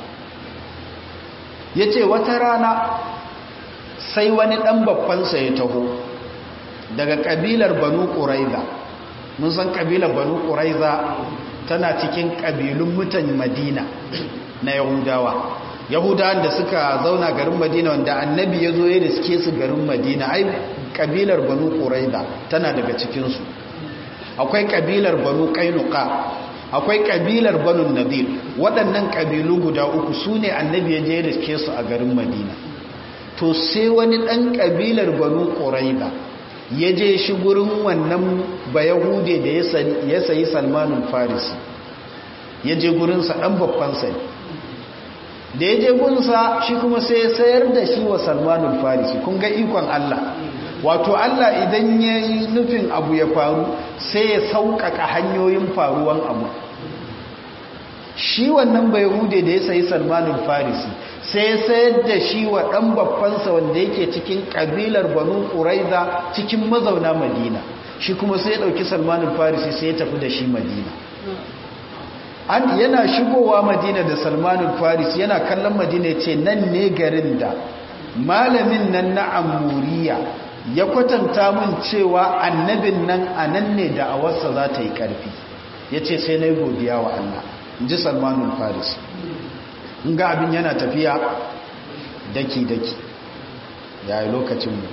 ya ce wata rana sai wani ɗan babbansa ya taho daga ƙabilar banu ƙuraiza mun san ƙabilar banu ƙuraiza tana cikin ƙabilun mutan madina na yahudawa yahudawan da suka zauna garin madina wanda annabi ya zo ya riske su garin madina ai ƙabilar banu ƙuraiza tana daga cikinsu akwai kabilar banu kainuka akwai kabilar banu nadir waɗannan kabilu guda uku su ne annabi ya je riske su a garin madina to sai wani ɗan kabilar banu ƙuraiba ya je shi gurin wannan bayahude da ya sayi salmanun farisi ya je gurinsa ɗan babban sai da ya je gunsa shi kuma sai ya sayar da shi wa salmanun farisi kun ga ikon allah wato Allah idan ya yi nufin abu ya faru sai ya sauƙaƙa hanyoyin faruwan abu shi wannan bai hude da ya sayi salmanin farisi sai ya sayar da shi wa ɗan babbansa wanda yake cikin ƙabilar banu ƙuraiza cikin mazauna madina shi kuma sai ya ɗauki salmanin farisi sai ya tafi da shi madina an yana shigowa madina da salmanin farisi yana kallon madina ya ce nan ne garin da malamin nan na amuriya ya kwatanta mun cewa annabin nan a nan ne da awarsa za ta yi ƙarfi ya ce sai na yi godiya wa Allah in ji salmanun faris in ga abin yana tafiya daki-daki ya yi lokacinmu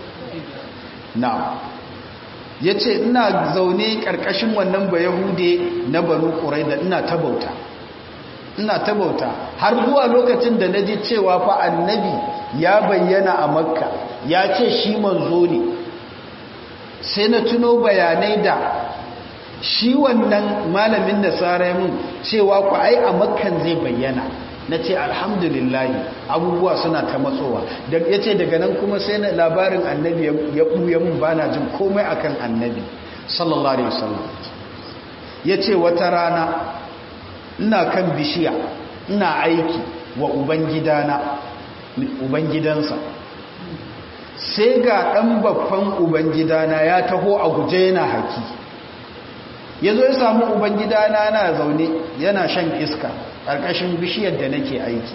na ya ce ina zaune ƙarƙashin wannan ba yahude na banu ƙurai da ina ta bauta ina ta bauta har zuwa lokacin da na ji cewa fa annabi ya bayyana a makka ya ce shi manzo ne sai na tuno bayanai da shi wannan malamin nasara mun cewa ku ai a makkan zai bayyana na ce alhamdulillahi abubuwa suna ta matsowa ya ce daga nan kuma sai na labarin annabi ya ɓuya mun ba na jin komai akan annabi sallallahu alaihi wasallam ya ce wata rana ina kan bishiya ina aiki wa ubangidana ubangidansa sai ga ɗan babban ubangidana ya taho a guje yana haki ya zo ya samu ubangidana na zaune yana shan iska ƙarƙashin bishiyar da nake aiki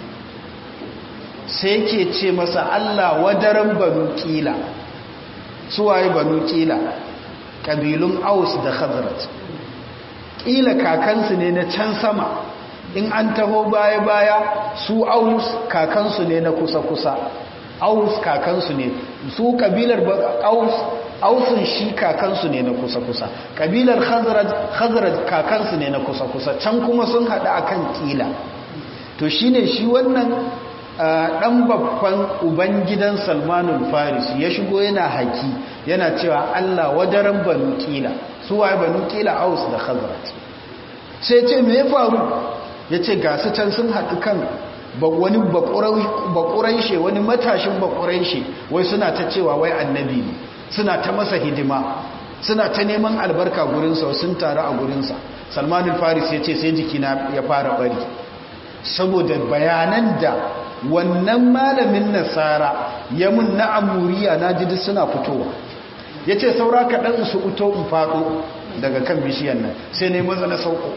sai ke ce masa Allah wadaran banu ƙila suwaye banu ƙila ƙabilun aus da khazrat ƙila kakansu ne na can sama in an taho baya-baya su aus kakansu ne na kusa-kusa aus kakansu ne su kabilar aus ausun shi kakansu ne na kusa-kusa kabilar khazraj kakansu ne na kusa-kusa can kuma sun haɗu akan kila to shine shi wannan ɗan babban ubangidan salmanul faris ya shigo yana haki yana cewa allah wadaran banu kila su waye banu kila aus da khazraj sai ce me ya faru ya ce gasu can sun haɗu kan wani bakuraishe wani matashin bakuraishe wai suna ta cewa wai annabi ne suna ta masa hidima suna ta neman albarka gurinsa sun taru a gurinsa salmanin faris ya ce sai jikina ya fara bari saboda bayanan da wannan malamin nasara ya mun na amuriya na ji suna fitowa ya ce saura kaɗan su uto in faɗo daga kan bishiyan nan sai ne maza na sauko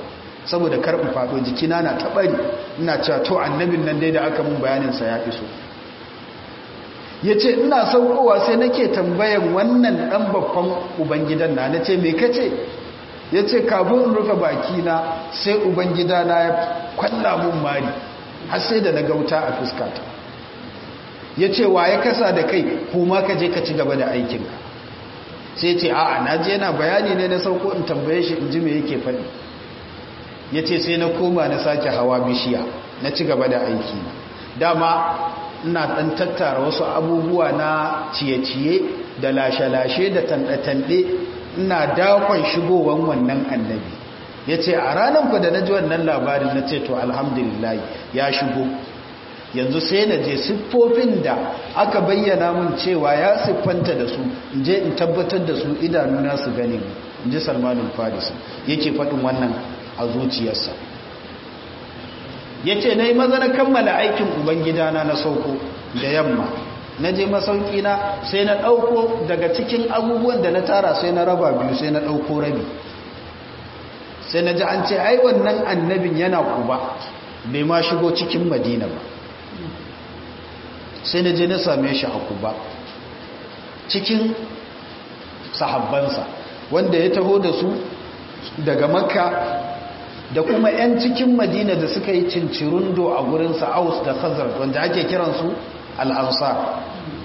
saboda karɓi faɗo jikina na taɓari ina cewa to annabin nan dai da aka mun bayaninsa ya iso ya ce ina saukowa sai nake tambayan wannan ɗan babban ubangidan na na ce me kace ya ce kafin in rufe bakina sai ubangidana ya kwalla mun mari har sai da na gauta a fuskata ya ce wa ya kasa da kai kuma ka je ka ci gaba da aikinka sai ce a'a na je na bayani ne na sauko in tambaye shi in ji me yake faɗi ya ce sai na koma na sake hawa bishiya na ci gaba da aiki dama ina ɗan tattara wasu abubuwa na ciye-ciye da lashe-lashe da tanɗe-tanɗe ina dakon shigowan wannan annabi ya ce a ranar ku da na ji wannan labarin na ce to alhamdulillah ya shigo yanzu sai na je siffofin da aka bayyana mun cewa ya siffanta da su in je in tabbatar da su idanuna su gani in ji salmanin farisi yake faɗin wannan a zuciyarsa ya ce na yi maza na kammala aikin ubangidana na sauko da yamma na je masaukina sai na ɗauko daga cikin abubuwan da na tara sai na raba biyu sai na ɗauko rabi sai na ji an ce ai wannan annabin yana kuba bai ma shigo cikin madina ba sai na je na same shi a kuba cikin sahabbansa wanda ya taho da su daga makka da kuma 'yan cikin madina da suka yi cincirundo a gurinsa aus da khazar wanda ake kiransu al'ansar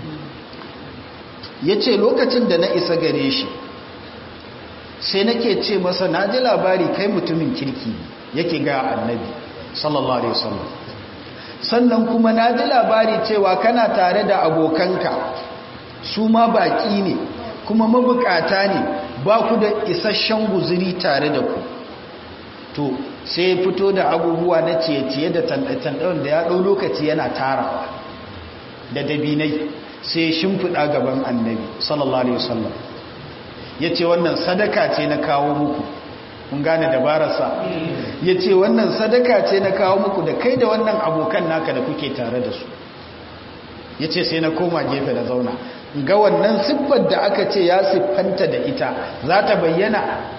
ya ce lokacin da na isa gare shi sai nake ce masa na ji labari kai mutumin kirki yake ga annabi sallallahu alaihi wasallam sannan kuma na ji labari cewa kana tare da abokanka su ma baki ne kuma mabukata ne ba ku da isasshen guzuri tare da ku to sai fito da abubuwa na ciye-ciye da tanɗe-tanɗen da ya ɗau lokaci yana tarawa da dabinai sai shimfiɗa gaban annabi sallallahu alaihi wasallam ya ce wannan sadaka ce na kawo muku kun gane dabararsa ya ce wannan sadaka ce na kawo muku da kai da wannan abokan naka da kuke tare da su ya ce sai na koma gefe da zauna ga wannan siffar da aka ce ya siffanta da ita za ta bayyana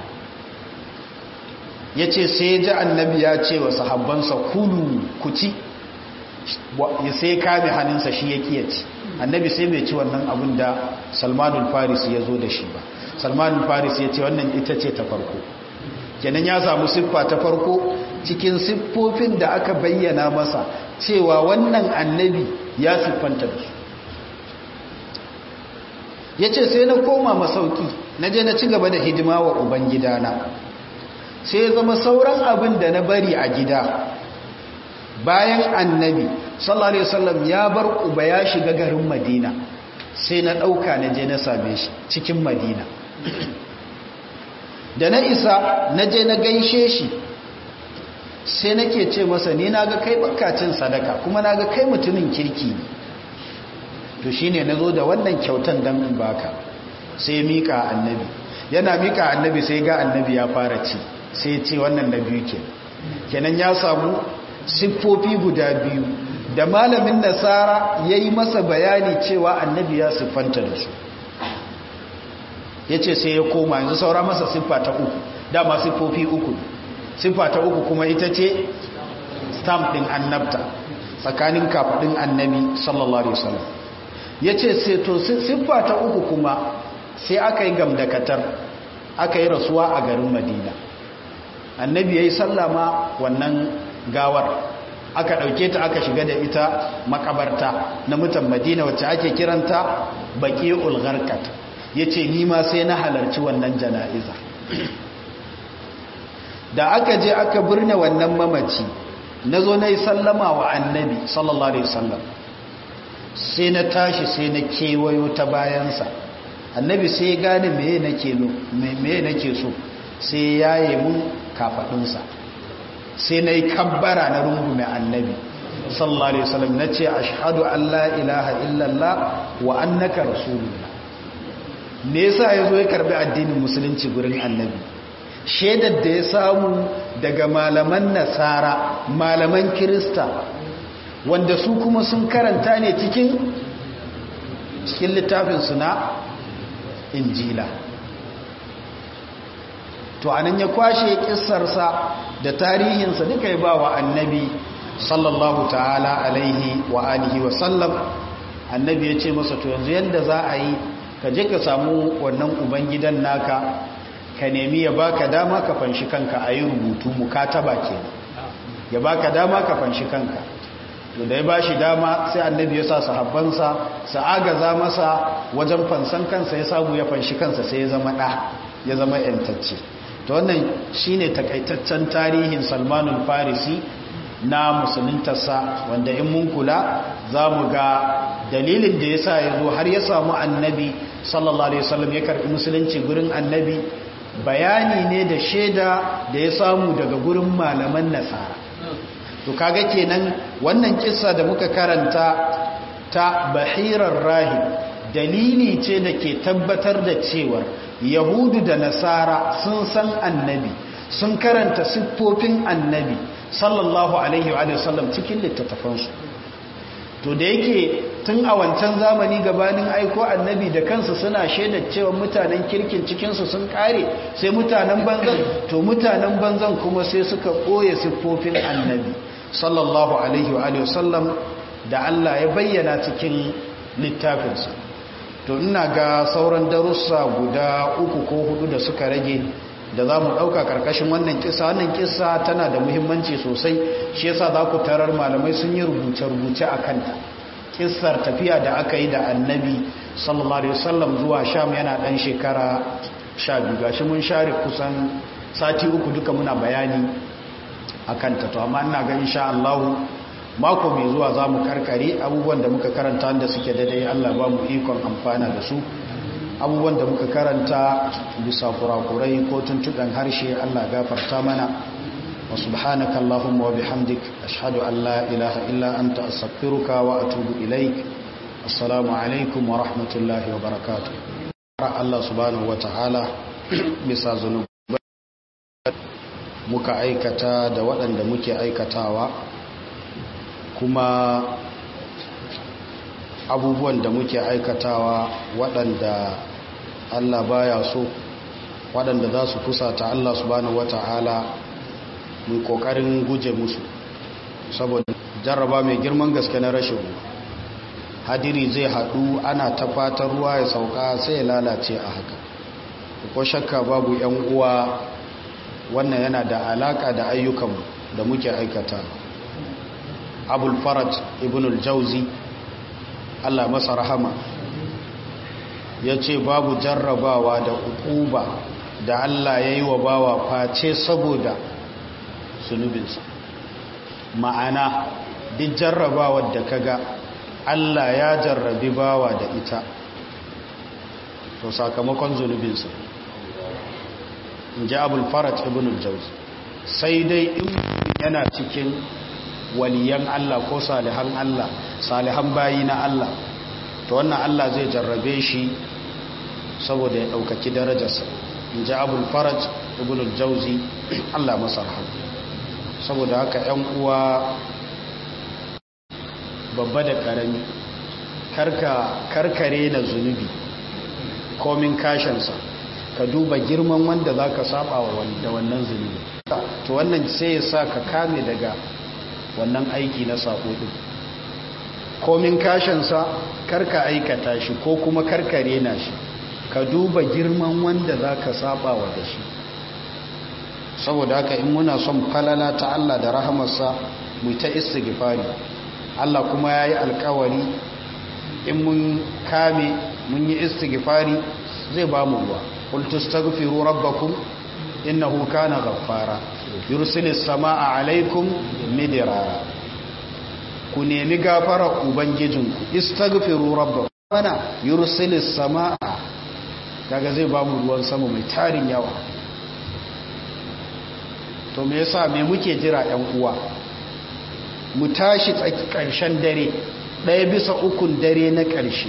ya ce sai ji annabi ya ce wa sahabbansa kulu ku ci sai kame hannunsa shi ya kiyaci annabi sai bai ci wannan abin da salmanul faris ya zo da shi ba salmanul faris ya ce wannan ita ce ta farko kenan ya samu siffa ta farko cikin siffofin da aka bayyana masa cewa wannan annabi ya siffanta da su ya ce sai na koma masauki na je na ci gaba da hidima wa ubangidana sai zama sauran abin da na bari a gida bayan annabi sallallahu alaihi wasallam ya bar uba ya shiga garin madina sai na ɗauka na je na same shi cikin madina da na isa na je na gaishe shi sai nake ce masa ni na ga kai bakacin sadaka kuma na ga kai mutumin kirki ne to shine na zo da wannan kyautan don in baka sai mika annabi yana mika annabi sai ga annabi ya fara ci sai ce wannan na biyu ke kenan ya samu siffofi guda biyu da malamin nasara ya yi masa bayani cewa annabi ya siffanta da su ya ce sai ya koma yanzu saura masa siffa ta uku dama siffofi uku siffa ta uku kuma ita ce stamp ɗin annabta tsakanin kafaɗin annabi sallallahu alaihi wasallam ya ce sai to siffa ta uku kuma sai aka yi gamdakatar aka yi rasuwa a garin madina annabi ya yi sallama wannan gawar aka ɗauke ta aka shiga da ita makabarta na mutan madina wacce ake kiranta baƙi ulgarkat ya ce nima sai na halarci wannan jana'iza da aka je aka birne wannan mamaci na zo na yi sallama wa annabi sallallahu alaihi wasallam sai na tashi sai na kewayo ta bayansa annabi sai ya gane meye nake so sai ya yi mun kafaɗinsa sai na yi kabbara na rungume annabi sallallahu alaihi wasallam na ce ashhadu an la ilaha illallah wa annaka rasulullah me yasa ya zo ya karbi addinin musulunci gurin annabi shaidar da ya samu daga malaman nasara malaman kirista wanda su kuma sun karanta ne cikin cikin littafinsu na injila to anan ya kwashe kissarsa da tarihinsa duka ya ba wa annabi sallallahu ta'ala alaihi wa alihi wa sallam annabi ya ce masa to yanzu yadda za a yi ka je ka samu wannan ubangidan naka ka nemi ya baka dama ka fanshi kanka a yi rubutu mukataba ke ya baka dama ka fanshi kanka to da ya ba shi dama sai annabi ya sa sahabbansa su agaza masa wajen fansan kansa ya samu ya fanshi kansa sai ya zama ɗa ya zama ‘yantacce to wannan shine takaitaccen tarihin salmanul farisi na musuluntarsa wanda in mun kula za mu ga dalilin da ya sa ya zo har ya samu annabi sallallahu alaihi wasallam ya karɓi musulunci gurin annabi bayani ne da shaida da ya samu daga gurin malaman nasara to kaga kenan wannan kissa da muka karanta ta bahirar rahib dalili ce da ke tabbatar da cewar yahudu da nasara sun san annabi sun karanta siffofin annabi sallallahu alaihi wa sallam cikin littattafansu to da yake tun a wancan zamani gabanin aiko annabi da kansu suna shaidar cewa mutanen kirkin cikinsu sun kare sai mutanen banzan to mutanen banzan kuma sai suka ɓoye siffofin annabi sallallahu alaihi wa sallam da Allah ya bayyana cikin littafinsa to ina ga sauran darussa guda uku ko hudu da suka rage da za mu ɗauka ƙarƙashin wannan kisa wannan kisa tana da muhimmanci sosai shi yasa za ku tarar malamai sun yi rubuce-rubuce a kanta kisar tafiya da aka yi da annabi sallallahu alaihi wasallam zuwa sham yana ɗan shekara sha biyu gashi mun share kusan sati uku duka muna bayani a kanta to amma ina ga insha Allah mako mai zuwa za mu karkare abubuwan da muka karanta da suke daidai Allah ba mu ikon amfana da su abubuwan da muka karanta bisa kurakurai ko tuntuɗan harshe Allah gafarta mana wa subhanaka Allahumma wa bihamdik ashhadu an la ilaha illa anta astaghfiruka wa atubu ilaik assalamu alaikum wa rahmatullahi wa barakatuh Allah subhanahu wa ta'ala bisa zunubai muka aikata da waɗanda muke aikatawa kuma abubuwan da muke aikatawa waɗanda Allah baya so waɗanda za su kusata Allah subhanahu wata'ala mu kokarin guje musu saboda jarraba mai girman gaske na rashin hadiri zai haɗu ana ta fatan ruwa ya sauka sai ya lalace a haka ko shakka babu yan uwa wannan yana da alaka da ayyukanmu da muke aikata abul faraj ibn al-jauzi Allah masa rahama ya ce babu jarrabawa da ukuba da Allah ya yi wa bawa face saboda sunubinsa ma'ana duk jarrabawar da kaga Allah ya jarrabi bawa da ita to sakamakon zunubinsa in ji abul faraj ibn al-jauzi sai dai in yana cikin waliyan Allah ko salihan Allah salihan bayi na Allah to wannan Allah zai jarrabe shi saboda ya ɗaukaki darajarsa in ji abul faraj ibn al-jauzi Allah masa rahama saboda haka ‘yan uwa babba da ƙarami karkare na zunubi komin kashinsa ka duba girman wanda za ka saba wa da wannan zunubi to wannan sai ya sa ka kame daga wannan aiki na sako ɗin komin kashinsa karka aikata shi ko kuma karkare na shi ka duba girman wanda za ka saba wa da shi saboda haka in muna son falala ta Allah da rahamarsa mu ta istighfari Allah kuma ya yi alkawari in mun kame mun yi istighfari zai ba mu ruwa qul tastaghfiru rabbakum innahu kana ghaffara yursilis samaa alaikum midrara ku nemi gafara ubangijinku istaghfiru rabbakum mana yursilis samaa kaga zai ba mu ruwan sama mai tarin yawa to me yasa me muke jira yan uwa mu tashi tsaki ƙarshen dare ɗaya bisa ukun dare na ƙarshe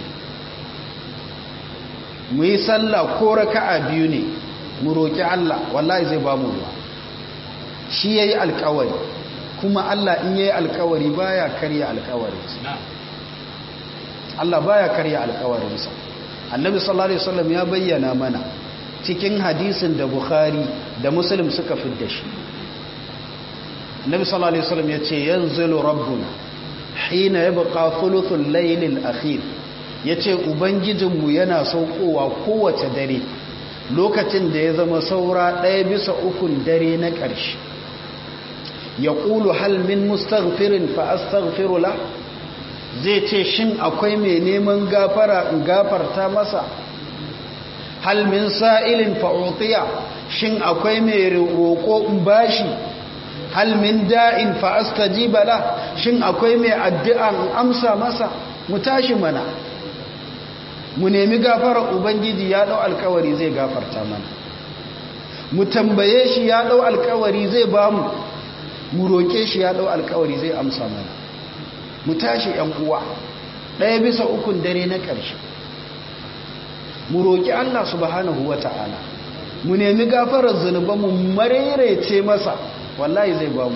mu yi sallah ko raka'a biyu ne mu roƙi Allah wallahi zai ba mu ruwa shi yayi alƙawari kuma Allah in yayi alƙawari baya karya alƙawarinsa Allah baya karya alƙawarinsa annabi sallallahu alaihi wasallam ya bayyana mana cikin hadisin da Bukhari da Muslim suka fidda shi nabi sallallahu alaihi wasallam yace yanzilu rabbuna hina yabqa thuluthul laylil akhir yace ubangijinmu yana saukowa kowace dare lokacin da ya zama saura ɗaya bisa ukun dare na ƙarshe yaqulu hal min mustaghfirin fa astaghfiru la zai ce shin akwai mai neman gafara in gafarta masa hal min sa'ilin fa'utiya shin akwai mai roƙo in bashi hal min da'in fa astajiba la shin akwai mai addu'a in amsa masa mu tashi mana mu nemi gafarar ubangiji ya dau alkawari zai gafarta mana mu tambaye shi ya dau alkawari zai bamu mu roƙe shi ya dau alkawari zai amsa mana mu tashi ‘yan uwa ɗaya bisa ukun dare na ƙarshe mu roƙi Allah subhanahu wa ta'ala mu nemi gafarar zunuban mu marerece masa wallahi zai ba mu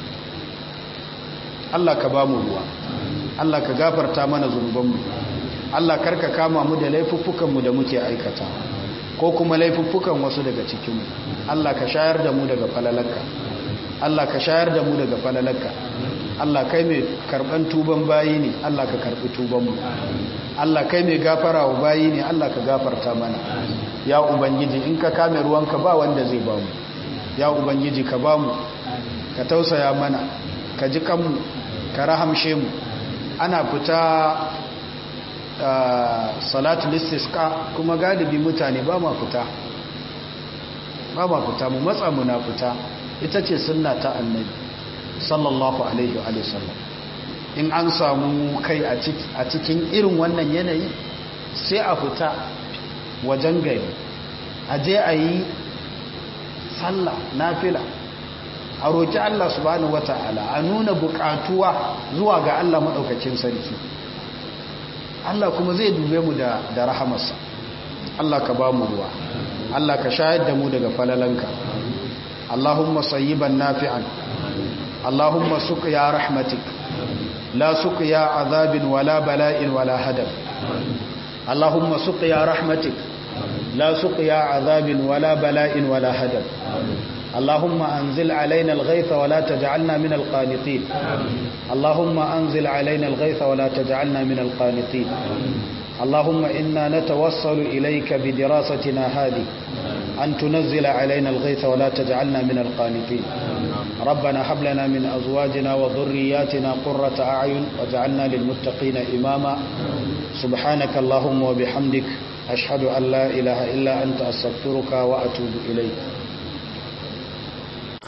Allah ka ba mu ruwa Allah ka gafarta mana zunubanmu Allah karka kama mu da laifuffukanmu da muke aikata ko kuma laifuffukan wasu daga cikinmu Allah ka shayar da mu daga falalanka Allah ka shayar da mu daga falalanka Allah kai mai karban tuban bayi ne Allah ka karbi tubanmu Allah kai mai gafara wa bayi ne Allah ka gafarta mana ya ubangiji in ka kame ruwanka ba wanda zai ba mu ya ubangiji ka ba mu ka tausaya mana ka ji kanmu ka rahamshe mu ana fita salatu listisqa kuma galibi mutane ba ma fita ba ma fita mu matsa muna fita ita ce sunna ta annabi sallallahu alaihi wa sallam in an samu kai a cikin irin wannan yanayi sai a fita wajen gari a je a yi sallah nafila a roƙi Allah subhanahu wata'ala a nuna buƙatuwa zuwa ga Allah maɗaukacin sarki Allah kuma zai dube mu da, da rahamarsa Allah ka ba mu ruwa Allah ka shayar da mu daga falalanka Allahumma sayyiban nafi'an Allahumma suqya rahmatik la suqya azabin wala bala'in wala hadab Allahumma suqya rahmatik la suqya azabin wala bala'in wala hadab اللهم أنزل علينا الغيث ولا تجعلنا من القانطين اللهم أنزل علينا الغيث ولا تجعلنا من القانطين اللهم إنا نتوصل إليك بدراستنا هذه أن تنزل علينا الغيث ولا تجعلنا من القانطين ربنا هب لنا من أزواجنا وذرياتنا قرة أعين واجعلنا للمتقين إماما سبحانك اللهم وبحمدك أشهد أن لا إله إلا أنت أستغفرك وأتوب إليك